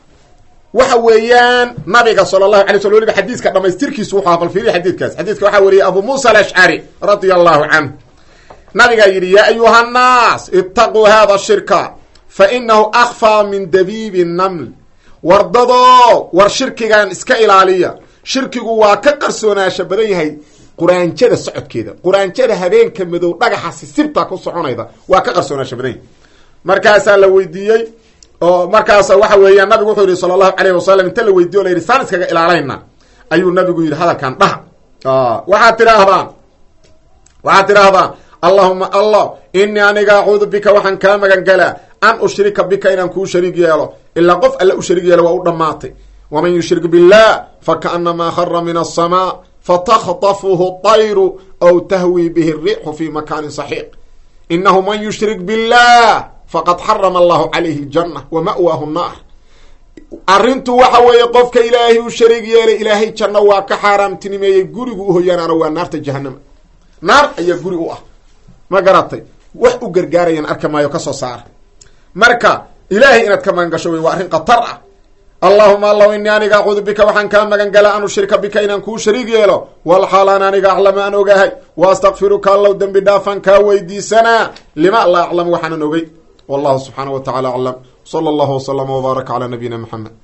waxa weeyaan nabiga sala allahu alay sl weliba xadiiska dhamaystirkiisu wuxu bal fiiriya xadiidkaas xadiidka waxaa wariyey abu muusa alashcari radia allahu canhu nabigaa yidhi yaa ayuha nnaas itaquu hada shirka fa inahu akfaa min dabiibi naml wardadoo war shirkigan iska ilaaliya shirkigu waa ka qarsoonaasha badan yahay quraanjada socodkeeda quraanjada habeenka madow dhagaxa sisibta ku soconayda waa ka qarsoonaasha badan yahay markaasaa la weydiiyey oo markaasa waxa weeyaan nabigu wuxuu yihi sala allahu alayh wasalam inta la weydiye o la yidhi saan iskaga ilaalayna ayuu nabigu yidhi hadalkan dhaha waxaad tidhaahdaan waxaad tidhaahdaan allahuma allah inii aniga acuudu bika waxaan kaa magan galaa an ushrika bika inaan kuu shariig yeelo ilaa qof alle u shariig yeelo waa u dhammaatay waman yushrik billah fakaanamaa khara min aلsamaa fatakطafuhu طayru aw tahwi bihi الriixu fi makaanin saxiiq inahu man yushrik billah faqad xarama allahu calayhi اljana wa ma'waahu الnaar arrintu waxa weeye qofka ilaahay u shariig yeelay ilaahay janno waa ka xaaraamtinimeeyey gurigu uhoyaanaana waa naarta jahanama naar ayaa guri u ah ma garatay wax u gargaarayaan arka maayo kasoo saara marka ilaahay inaad ka magan gasho wey waa arrin khatar ah allahuma allahu inii aniga acuudu bika waxaan kaa magan galaa an ushrika bika inaan kuu shariig yeelo walxaal aan aniga aclamu aan ogahay wa astakfiruka allow dembi dhaafaan kaa weydiisanaa lima laa aclamu waxaanan ogey wallahu subxaana wa tacala aclam sala allahu waslama wbaaraka calaa nabiyina maxamed